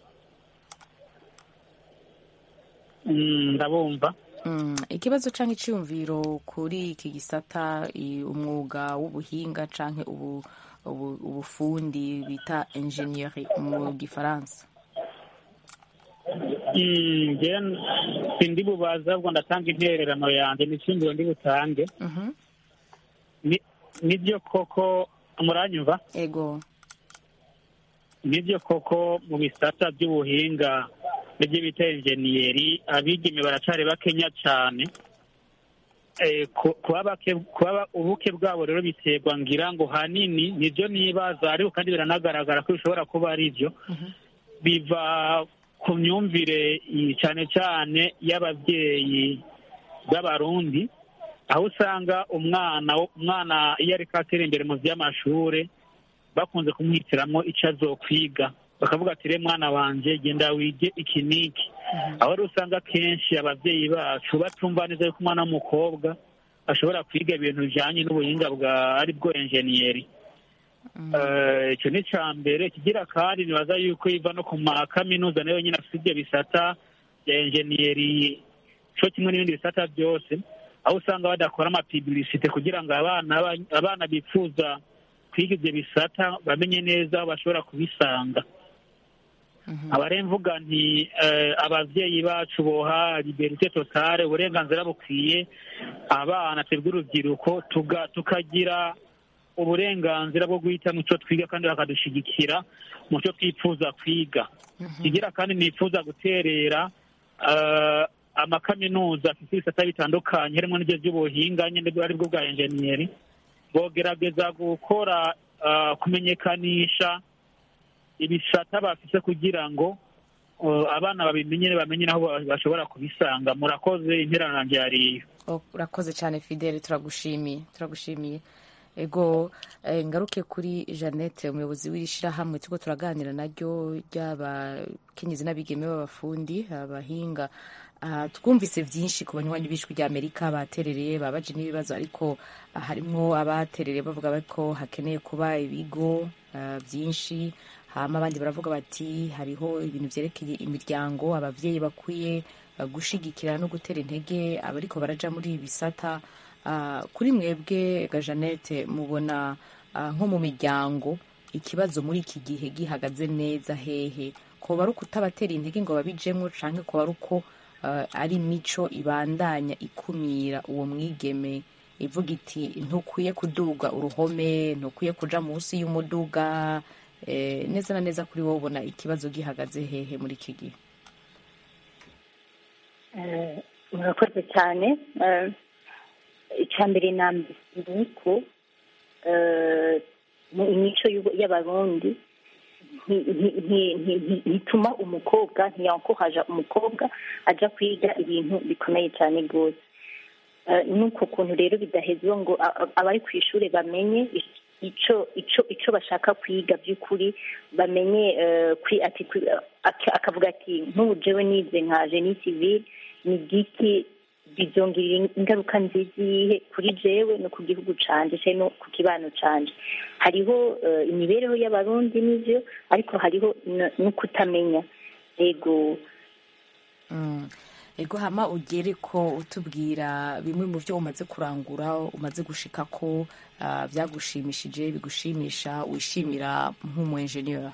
Mm, ndabumva
Mm, ikibazo canke iciyumviro kuri iki gisata i- umwuga w'ubuhinga canke ubu, ubu, ubufundi bita ingenieri mu gifaransa
Mm, njyewe sindi bubaza ahubwo ndatanga intererano yanjye n'icyumviro ndi butange
Mhm.
Ni- nibyo koko muranyumva
ego
nibyo koko mu bisata by'ubuhinga n'ibyo bita enjeniyeri abigeme baracari bakenya cyane Eh, ku- kuba bake kuba ubuke bwabo rero biterwa ngira ngo hanini nibyo nibaza ariko kandi biranagaragara ko bishobora kuba ari byo biva ku myumvire i- cyane cyane y'ababyeyi b'abarundi aho usanga umwana umwana iyo ariko atera imbere mu by'amashuri bakunze kumwitiramo icyo azokwiga bakavuga ati re mwana wanje genda wige iki n'iki aho rero usanga akenshi ababyeyi bacu batumva neza yuko umwana w'umukobwa ashobora kwiga ibintu bijyanye n'ubuhinga bwa ari bwo enjeniyeri Eh, icyo ni icya mbere kigira kandi nibaza yuko iva no ku makaminuza nayo nyine afite ibyo bisata bya enjeniyeri cyo kimwe n'ibindi bisata byose aho usanga badakora amapibilisite kugira ngo abana ba- abana bifuza kwiga ibyo bisata bamenye neza aho bashobora kubisanga abare mvuga nti eh, abavyeyi bacu boha liberite totale uburenganzira bukwiye abana twebwe urubyiruko tuga- tukagira uburenganzira bwo guhitamo icyo twiga kandi bakadushigikira mu cyo twifuza kwiga kigira kandi nifuza guterera eh, amakaminuza afite ibisata bitandukanye harimo n'ibyo by'ubuhinga nyine ari bwo bwa enjeniyeri bogerageza gukora eh, kumenyekanisha ibisata bafise kugira ngo uh, abana babimenye bamenye naho ba- bashobora kubisanga murakoze interano yanjye yariyo
Oh, urakoze cyane fidele turagushimiye turagushimiye ego eh, ngaruke kuri jeannette umuyobozi w'iri shyirahamwe turiko turaganira naryo ry'abakenyezi n'abigeme b'abafundi abahinga Ah, twumvise byinshi ku banywanyi b'ijwi ry'amerika baterereye babaje n'ibibazo ariko ah, harimwo abaterereye bavuga ko hakeneye kuba ibigo ah, byinshi hama abandi baravuga bati hariho ibintu byerekeye imiryango abavyeyi bakwiye ah, gushigikira no gutera intege abariko baraja muri ibi bisata Ah, kuri mwebwe ga Jeannette mubona ah, nko mu miryango ikibazo muri iki gihe gihagaze neza hehe koba ari ukutabatera intege ngo babijemwo canke koba ari uko ah, ari imico ibandanya ikumira uwo mwigeme ivuga iti ntukwiye kuduga uruhome ntukwiye kuja munsi y'umuduga eh, neza na neza kuri wowe ubona ikibazo gihagaze hehe muri iki gihe
Eh, murakoze cyane Eh, icya mbere na mbere ni uko eh, mu imico y'u- y'abarundi nti- nti- nti- nti- nti- ntituma umukobwa ntiyankohaja umukobwa aja kwiga ibintu bikomeye cyane rwose Eh, nuko kuntu rero bidahezwa ngo a- a- abari ku ishuri bamenye ico ico ico bashaka kwiga by'ukuri bamenye eh, kwi ati kwi- ak- akavuga ati nk'ubu jewe nize nka genie civile ni giki bizongera ingaruka nziza iyihe kuri jewe no ku gihugu canje se no ku kibano canje hariho eh, imibereho y'abarundi n'ivyo ariko hariho n- no kutamenya ego
Mm. ego hama ugere ko utubwira bimwe mu byo umaze kurangura umaze gushika ko ah, byagushimishije bigushimisha wishimira nk'umu enjeniyeri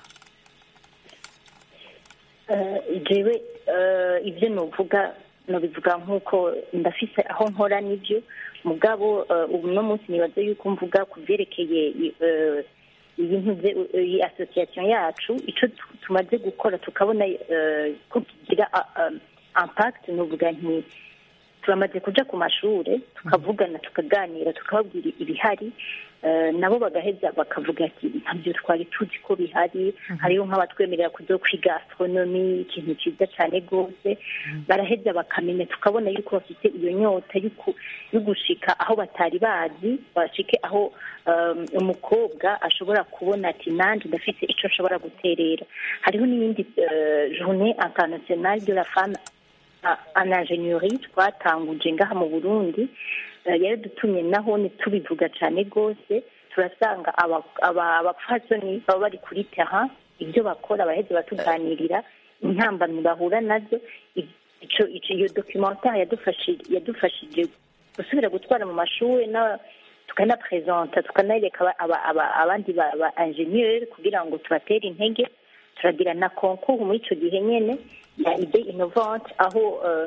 Eh, jewe eh, ibyo nuvuga nubivuga nk'uko ndafise aho nkora n'ibyo mugabo eh, ubu no munsi nibaza yuko mvuga ku byerekeye eh, iyi ntuze iyi association yacu icyo tu- tumaze gukora tukabona eh, ko kigira ah, ah, impact nuvuga nti turamaze kuja ku mashure tukavugana tukaganira tukababwira ibihari eh, nabo bagaheza bakavuga ati ntabyo twari tuzi ko bihari hariho nk'abatwemerera kuzo kwiga astronomy ikintu cyiza cyane rwose baraheza bakamenya tukabona yuko bafite iyo nyota y'uku- yo gushika aho batari bazi bashike aho um, umukobwa ashobora kubona ati nanjye ndafite icyo nshobora guterera hariho n'iyindi eh, journée internationale de la femme en ingénierie twatanguje ngaha mu burundi Eh, yari dutumye naho ntitubivuga cyane rwose turasanga aba- aba- abapfasoni baba bari kuri terrain ibyo bakora baheze batuganirira intambamyi bahura nazo I- ico ico iyo documentaire yadufashije yadufashije gusubira gutwara mu mashuri na tukanapresenta tukanareka aba- aba- aba- abandi ba ba ingénieur kugira ngo tubatere intege turagira na concours muri ico gihe nyene ya idée innovante aho eh,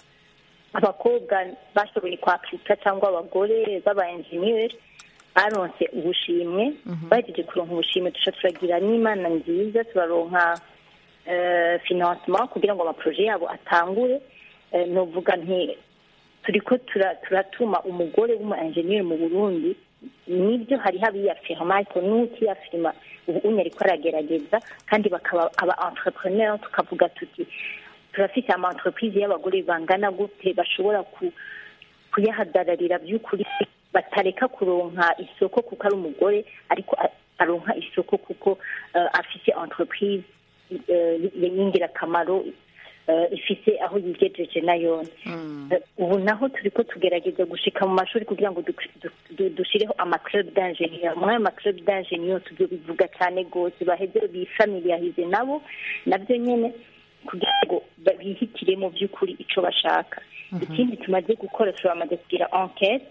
abakobwa bashoboye kwapurika cyangwa abagore b'aba enjeniyeri baronse ubushimwe bahejeje kuronka ubushimwe duca turagira n'imana nziza turaronka eh, financement kugira ngo amaproje yabo atangure Eh, novuga nti turiko tura- turatuma umugore w'umu enjeniyeri mu burundi nibyo hariho abiyafirma ariko n'utiyafirma ubu unye ariko aragerageza kandi bakaba aba entrepreneur tukavuga tuti turafite ama entreprise y'abagore bangana gute bashobora ku kuyahagararira by'ukuri batareka kuronka isoko kuko ari umugore ariko a- aronka isoko kuko eh, afite entreprise eh, y'ingirakamaro eh, ifise aho yigejeje nayone Eh, ubu naho turiko tugerageza gushika mu mashuri kugira ngo du- du- du- dushireho amaclub d'ingenieur muri ayo maclub d'ingenieur tubyo bivuga cyane rwose baheze bifamiliarize nabo nabyo nyene kugira ngo ba- bihitire mu by'ukuri ico bashaka ikindi tumaze gukora turamaze kugira enquete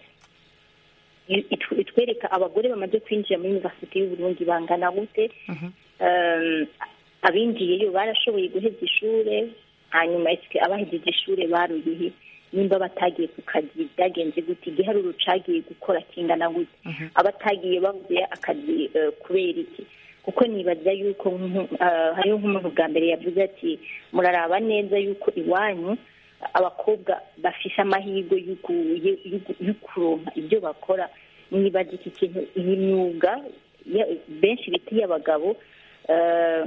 i- itw- itwereka abagore bamaze kwinjira muri universite y'uburundi bangana gute Um, abinjiyeyo barashoboye guheza ishure hanyuma ese abahejeje ishure baruyihe nimba batagiye ku kazi byagenze gute igiharuro cagiye gukora kingana gute abatagiye bavuye akazi eh, kubera iki kuko nibaza yuko nk'u- eh, hariho nk'umuntu bwa mbere yavuze ati muraraba neza yuko iwanyu abakobwa bafise amahirwe y'uku- y'u- y'u- y'ukuronka ibyo bakora nibaza iki kintu iyi myuga ya- benshi bita iy'abagabo eh,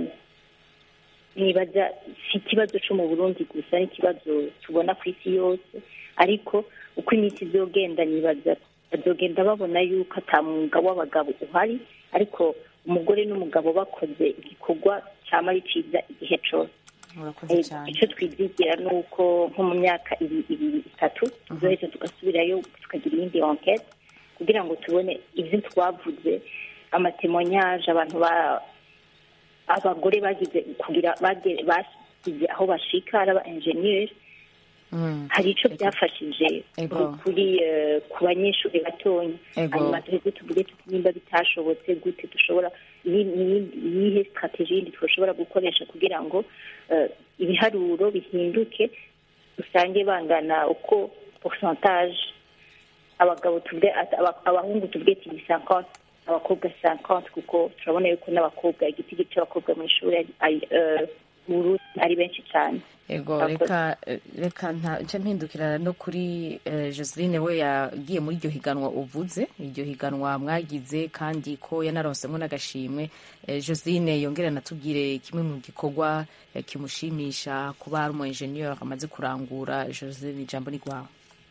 nibaza si ikibazo cyo mu burundi gusa ni ikibazo tubona ku isi yose ariko uko iminsi izogenda nibaza bazogenda babona yuko ata mwuga w'abagabo uhari ariko umugore n'umugabo bakoze igikorwa cyama ari cyiza igihe cyose
murakoze
Eh,
cyane
icyo twizigira ni uko nko mu myaka ibi- ibiri itatu tuzoheza tugasubirayo tukagira iyindi enquete kugira ngo tubone ibyo twavuze amatemonyage abantu ba abagore bagize kugira bage- basize aho bashika ari aba enjeniyeri hari icyo byafashije
Ego.
kuri eh, ku banyeshuri batonya
Ego.
hanyuma duheze tuvuge tuti nimba bitashobotse gute dushobora iyi- iyi- iyihe strategie yindi twashobora gukoresha kugira ngo eh, ibiharuro bihinduke usange bangana uko pourcentage abagabo tuvuge ati- aba- abahungu tuvuge tiri 50 abakobwa 50 kuko turabona yuko n'abakobwa igiti cy'abakobwa mu ishuri ari- ari, eh, mu Burundi ari benshi cyane
ego
Murakoze.
reka reka nce mpindukira no kuri eh, joseline we yagiye muri iryo higanwa uvuze iryo higanwa mwagize kandi ko yanaronsemo n'agashimwe Eh, joseline yongera natubwire kimwe mu gikorwa eh, kimushimisha kuba ari umu enjeniyeri amaze kurangura joseline ijambo ni rwawe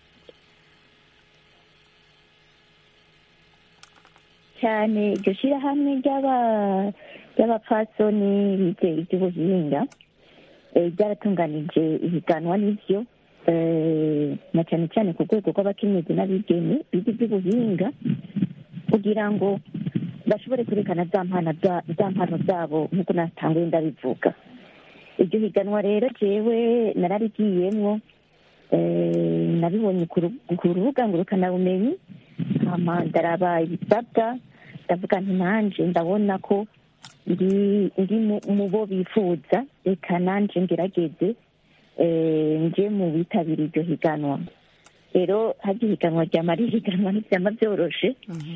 cyane iryo shyirahamwe ry'aba- ry'abapfasoni bize iby'ubuhinga eh, ryaratunganije ibiganwa n'ibyo eh, na cyane cyane ku rwego rw'abakenyezi n'abigeme bize iby'ubuhinga kugira ngo bashobore kwerekana za mpano za- za mpano zabo nk'uko natanguye ndabivuga iryo higanwa rero jewe nararigiyemwo Eh, nabibonye ku ru- ku rubuga ngurukanabumenyi hama ndaraba ibisabwa ndavuga nti nanje ndabona ko ndi ndi mu- mu bo bifuza reka nanje ngerageze eh, nje mu bitabira iryo higanwa rero harya ihiganwa ryama ari ihiganwa ntivyama vyoroshe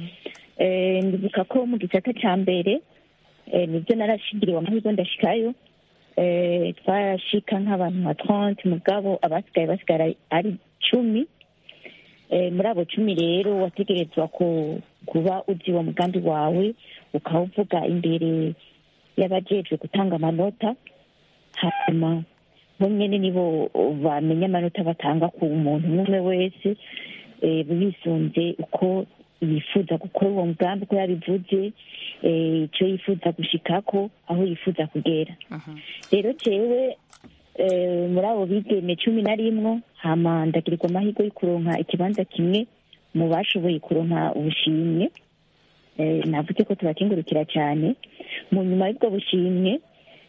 Eh, ndibuka ko mu gisata ca mbere eh, nibyo narashigiriwe amahirwe ndashikayo Eh, twashika nk'abantu nka trente mugabo abasigaye basigara ari cumi Eh, muri abo cumi rero wategerezwa ku- kuba uzi uwo mugambi wawe ukawuvuga imbere y'abajejwe gutanga amanota hanyuma bo nyene nibo bamenya amanota batanga ku muntu umwe umwe wese eh, bisunze uko yifuza gukora uwo mugambi uko yabivuze eh, ico yifuza gushikako aho yifuza kugera rero jewe eh, muri abo bigeme cumi na rimwe hama ndagirirwa amahirwe yo kuronka ikibanza kimwe mu bashoboye kuronka ubushimwe Eh, navuze ko tubakingurukira cyane mu nyuma y'ubwo bushimwe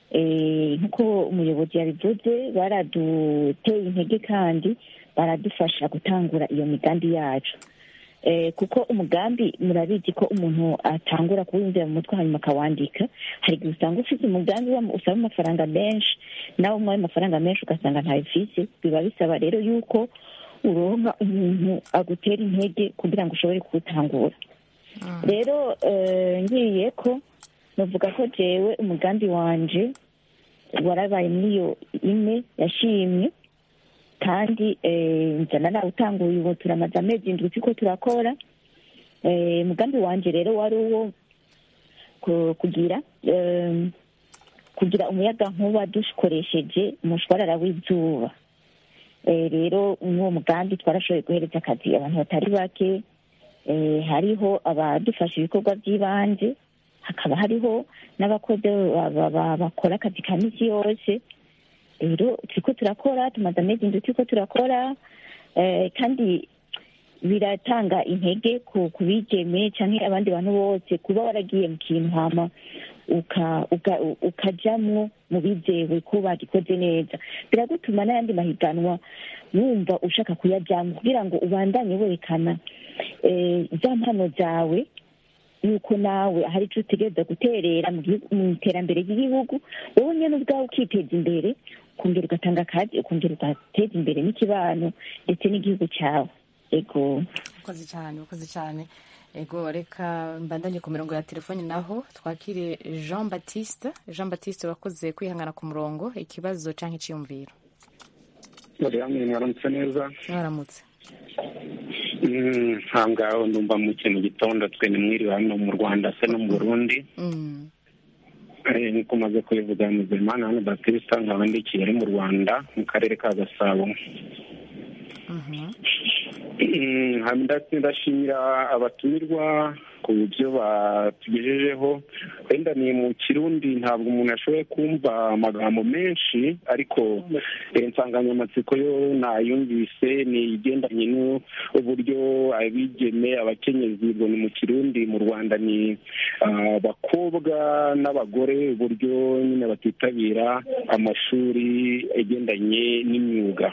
eh, nk'uko umuyobozi yabivuze baraduteye intege kandi baradufasha gutangura iyo migambi yacu Eh, kuko umugambi murabizi ko umuntu atangura kuwinjira mu mutwe hanyuma akawandika hari igihe usanga ufite umugambi wa- usaba amafaranga menshi nawe umuhaye amafaranga menshi ugasanga ntabifise biba bisaba rero yuko uronka umuntu agutera intege kugira ngo ushobore kuwutangura rero eh, ngiye ko navuga ko jewe umugambi wanje warabaye muri iyo ine yashimye kandi eh, nzana nawutanguye ubu turamaze amezi indwi turiko turakora Eh, umugambi wanje rero wari uwo ku- kugira eh, kugira umuyaga nkuba dukoresheje umushwarara w'izuba Eh, rero n'uwo mugambi twarashoboye guhereza akazi abantu batari bake Eh, hariho abadufasha ibikorwa by'ibanze hakaba hariho n'abakozi ba- ba- ba- bakora akazi ka misi yose rero turiko turakora tumaze amezi indwi turiko turakora eh, kandi biratanga intege ku ku bigeme canke abandi bantu bose kuba waragiye mu kintu hama uka- uka- ukajamwo mu bizewe ko bagikoze neza biragutuma n'ayandi mahiganwa wumva ushaka kuyajamwo kugira ngo ubandanye werekana eh, za mpano zawe yuko nawe hari icyo utegereza guterera mu gihugu- mu iterambere ry'igihugu wowe nyine ubwawe ukiteza imbere ukongera ugatanga akazi ukongera ugateza imbere n'ikibano ndetse n'igihugu cyawe ego
ukoze cyane ukoze cyane ego reka mbandanye ku mirongo ya telefoni naho twakire jean batiste jean batiste wakoze kwihangana ku murongo ikibazo cyangwa icyiyumviro
buriya mwaramutse neza
mwaramutse
Mm, nta ngaho ndumva mu kintu gitondo twe ni mwiriwe hano mu rwanda se no mu burundi
Mm,
Eh, nkuko umaze kubivuga muzimana hano batista nkaba ndi i kigali mu rwanda mu karere ka gasabo
mhm.
Mm, hanyuma nda- ndashimira abatumirwa ku byo batugejejeho wenda ni mu kirundi ntabwo umuntu ashoboye kumva amagambo menshi ariko eh, insanganyamatsiko yo nayumvise ni igendanye n'uburyo abigeme abakenyezi ubwo ni mu kirundi mu rwanda ni ah, abakobwa n'abagore uburyo nyine batitabira amashuri agendanye n'imyuga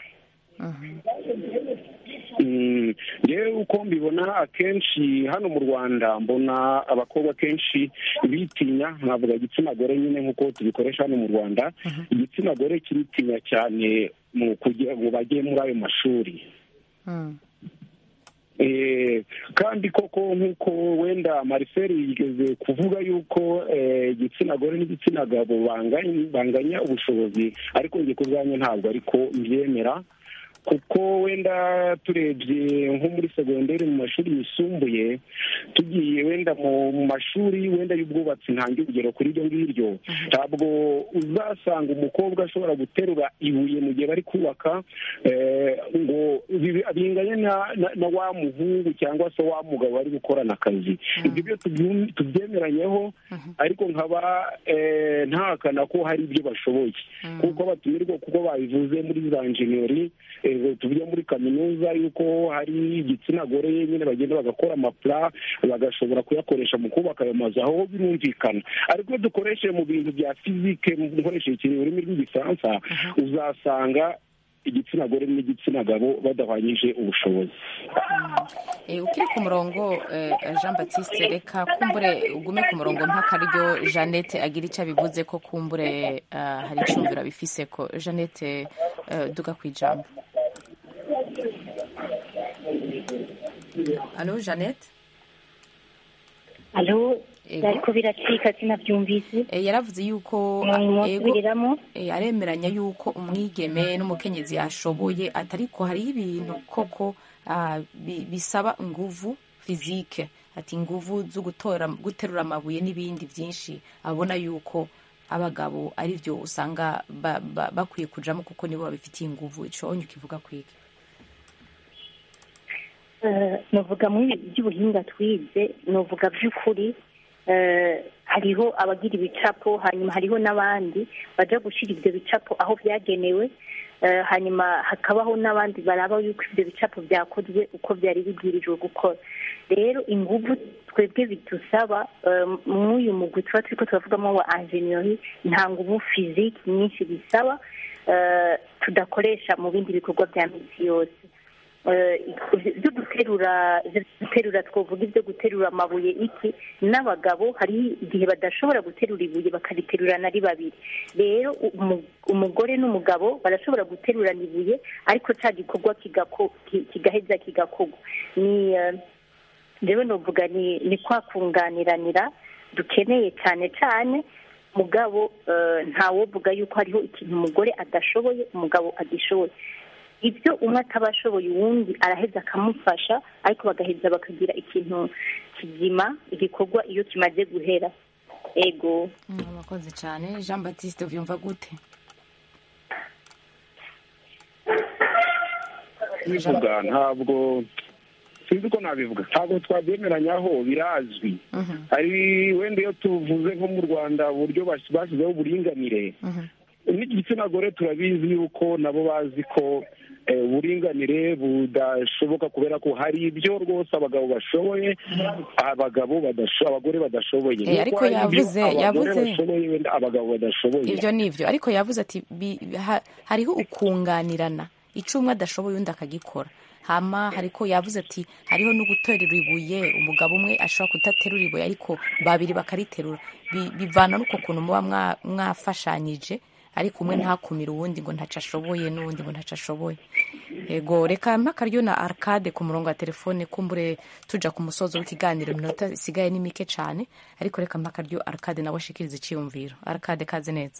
Mm, ngewe uko mbibona akenshi hano mu rwanda mbona abakobwa kenshi bitinya nkavuga igitsina gore nyine nk'uko tubikoresha hano mu rwanda igitsina gore kiritinya cyane mu kugira ngo bajye muri ayo mashuri
Mm.
Eh, kandi koko nk'uko wenda mariferi yigeze kuvuga yuko eh, igitsina gore n'igitsina gabo banganya banganya ubushobozi ariko njye ku bwanjye ntabwo ariko mbyemera kuko wenda turebye nko muri segonderi mu mashuri yisumbuye tugiye wenda mu mu mashuri wenda y'ubwubatsi ntange urugero kuri iryo ngiryo ntabwo uzasanga umukobwa ashobora guterura ibuye mu gihe bari kubaka eh, ngo bibe- binganye na- na- na wa muhungu cyangwa se wa mugabo bari gukorana akazi ibyo byo tubyum- tubyemeranyeho ariko nkaba eh, ntahakana ko hari ibyo bashoboye kuko batumirwa kuko babivuze muri za enjeniyeri eh, tuvuge muri kaminuza yuko hari igitsina gore nyine bagenda bagakora amapula bagashobora kuyakoresha mu kubaka ayo mazu aho birumvikana ariko iyo dukoresheje mu bintu bya fizike nkoresheje ikintu ururimi rw'igifaransa uzasanga igitsina gore n'igitsina gabo badahwanyije ubushobozi
Eh, ukiri ku murongo eh, jean baptiste reka kumbure ugume ku murongo mpaka ryo jeannette agira icyo abivuze ko kumbure eh, hari icyumviro abifise ko jeannette eh, duga ku ijambo alo jeannette
alo
Ego.
ariko biracika sinabyumvise
Eh, yaravuze yuko
mwasubiriramo
eh, aremeranya yuko umwigeme n'umukenyezi yashoboye atariko hariho ibintu koko ah, bi- bisaba inguvu fizike ati inguvu zo gutora guterura amabuye n'ibindi byinshi abona yuko abagabo ari byo usanga ba- ba- bakwiye kujamo kuko nibo babifitiye inguvu ico onye ukivuga kwiki
Eh, novuga muri ibi by'ubuhinga twize novuga by'ukuri eh, hariho abagira ibicapo hanyuma hariho n'abandi baja gushyira ibyo bicapo aho byagenewe eh, hanyuma hakabaho n'abandi baraba yuko ibyo bicapo byakozwe uko byari bibwirijwe gukora rero inguvu twebwe bidusaba eh, mw'uyu mugwi tuba turiko turavugamo wa ingenieri nta nguvu fiziki nyinshi bisaba eh, tudakoresha mu bindi bikorwa bya minsi yose Eh, ibyo guterura ibyo guterura twavuga ibyo guterura amabuye iki n'abagabo hari igihe badashobora guterura ibuye bakariterurana ari babiri rero umu- umugore n'umugabo barashobora guterurana ibuye ariko cya gikorwa kigako- ki- kigaheza kigakorwa ni eh, rero novuga ni ni kwa kunganiranira dukeneye cyane cyane mugabo eh, ntawovuga yuko hariho ikintu umugore adashoboye umugabo agishoboye ibyo umwe ataba ashoboye uwundi araheza akamufasha ariko bagaheza bakagira ikintu kizima igikorwa iyo kimaze guhera ego
murakoze cyane jean baptiste uvyumva gute
bivuga ntabwo sinzi ko nabivuga ntabwo twabyemeranyaho birazwi hari wenda iyo tuvuze nko mu rwanda uburyo bas- bashyizeho uburinganire n'igitsina gore turabizi yuko nabo bazi ko eh, uburinganire budashoboka kubera ko hari ibyo rwose abagabo bashoboye abagabo badasho abagore badashoboye
Eh,
Nuko
ariko
hari ibyo
yavuze-
abagore
yavuze-
bashoboye wenda abagabo badashoboye
ibyo ni ibyo ariko yavuze ati bi- ha- hariho ukunganirana icyo umwe adashoboye undi akagikora hama hariko yavuze ati hariho no guterura ibuye umugabo umwe ashobora kudaterura ibuye ariko babiri bakariterura Bi- bivana n'uko kuntu muba mwa- mwafashanyije ariko umwe ntakumire uwundi ngo ntaco ashoboye n'uwundi ngo ntaco ashoboye ego reka mpakaryo na arcade ku murongo wa telefone kumbure tuja ku musozo w'ikiganiro iminota isigaye ni mike cane ariko reka mpakaryo arcade nawe ashikiriza iciyumviro arcade kaze neza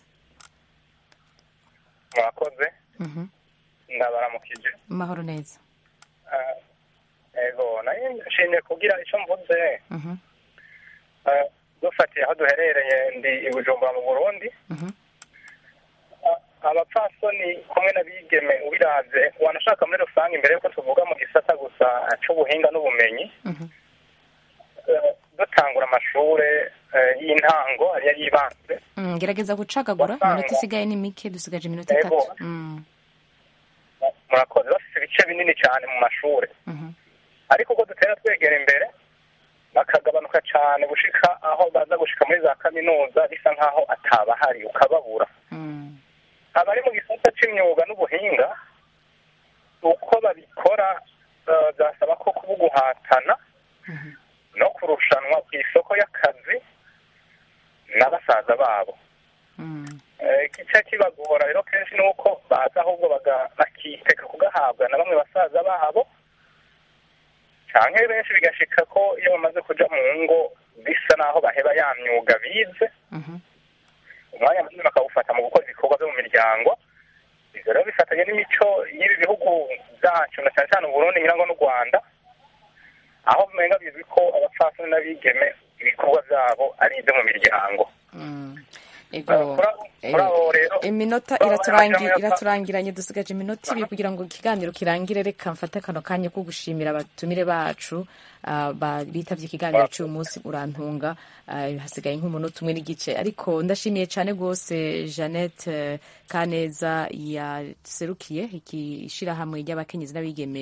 mwakoze
Mhm.
ndabaramukije
mahoro neza
Ah, ego nayo nshimye kugira icyo mvuze
Mhm.
Ah, dufatiye aho duherereye ndi i bujumbura mu burundi
Mhm.
Ah, abapfasoni kumwe n'abigeme ubiravye wanashaka muri rusange imbere yuko tuvuga mu gisata gusa c'ubuhinga n'ubumenyi
Mhm.
eh, dutangura amashure eh, y'intango ariyo yibanze
Mm, gerageza gucagagura
Wasanga-
iminota isigaye ni mike dusigaje iminota
Ego.
itatu Mm,
murakoze bafite ibice binini cyane mu mashure
mhm.
ariko ubwo dutera twegera imbere bakagabanuka cyane gushika aho baza gushika muri za kaminuza bisa nk'aho atabahari ukababura
Mm.
abari mu gisata c'imyuga n'ubuhinga uko babikora eh, byasaba ko kuba guhatana no kurushanwa ku isoko y'akazi na basaza babo
Mm.
Eh, igice kibagora rero kenshi ni uko baza ahubwo baga- bakiteka kugahabwa na bamwe basaza babo canke benshi bigashika ko iyo bamaze kuja mu ngo bisa naho baheba ya myuga bize
Mhm.
umwanya munini bakawufata mu gukora ibikorwa byo mu miryango ivyo rero bifatanye n'imico y'ibi bihugu byacu na cyane cyane uburundi nyirango n'u rwanda aho umenga bizwi ko abapfasoni n'abigeme ibikorwa vyabo ari ibyo mu miryango
ego
Kuri- kuri abo rero
iminota
baba
iraturangi-
bajamwo-
iraturangiranye dusigaje iminota ibiri kugira ngo ikiganiro kirangire reka mfate kano kanya ko gushimira abatumire bacu ah, ba- bitavye ikiganiro cy'uyu munsi urantunga ah, hasigaye nk'umunota umwe n'igice ariko ndashimiye cyane rwose jeannette eh, kaneza yaserukiye iki shirahamwe ry'abakenyezi n'abigeme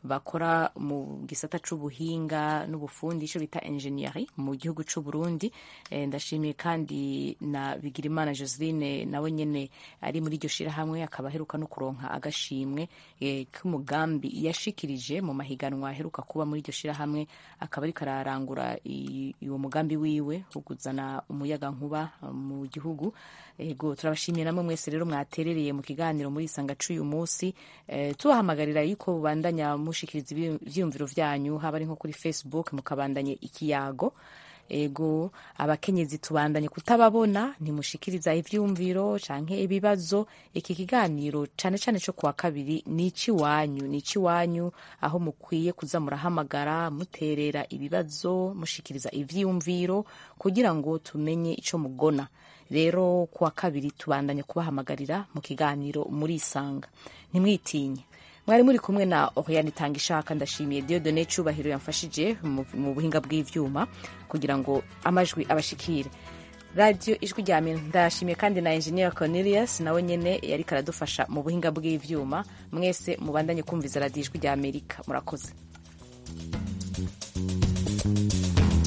bakora mu gisata c'ubuhinga n'ubufundi ico bita engineering mu gihugu c'u Burundi eh, ndashimiye kandi na Bigirimana Joseline nawe nyene ari muri iryo shirahamwe akaba aheruka no kuronka agashimwe eh, k'umugambi yashikirije mu mahiganwa aheruka kuba muri iryo shirahamwe akaba ariko ararangura i- uwo mugambi wiwe wo kuzana umuyaga nkuba mu gihugu ego turabashimiye namwe mwese rero mwaterereye mu kiganiro muri isanga c'uyu munsi eh, tubahamagarira yuko bandanya mushikiriza ibi- ivyiyumviro vyanyu haba ari nko kuri facebook mukabandanye ikiyago ego abakenyezi tubandanye kutababona ntimushikiriza ivyumviro canke ibibazo iki kiganiro cane cane co kuwa kabiri ni iciwanyu ni iciwanyu aho mukwiye kuza murahamagara muterera ibibazo mushikiriza ivyiyumviro kugira ngo tumenye ico mugona rero kuwa kabiri tubandanye kubahamagarira mu kiganiro murisanga ntimwitinye mwari muri kumwe na Oriane Tanga ishaka ndashimiye Dieudonne Cubahiro yamfashije mu mu buhinga bw'ivyuma kugira ngo amajwi abashikire radio ijwi rya Amerika ndashimiye kandi na engineer Cornelius nawe nyene yariko aradufasha mu buhinga bw'ivyuma mwese mubandanye kumviza radio ijwi rya Amerika murakoze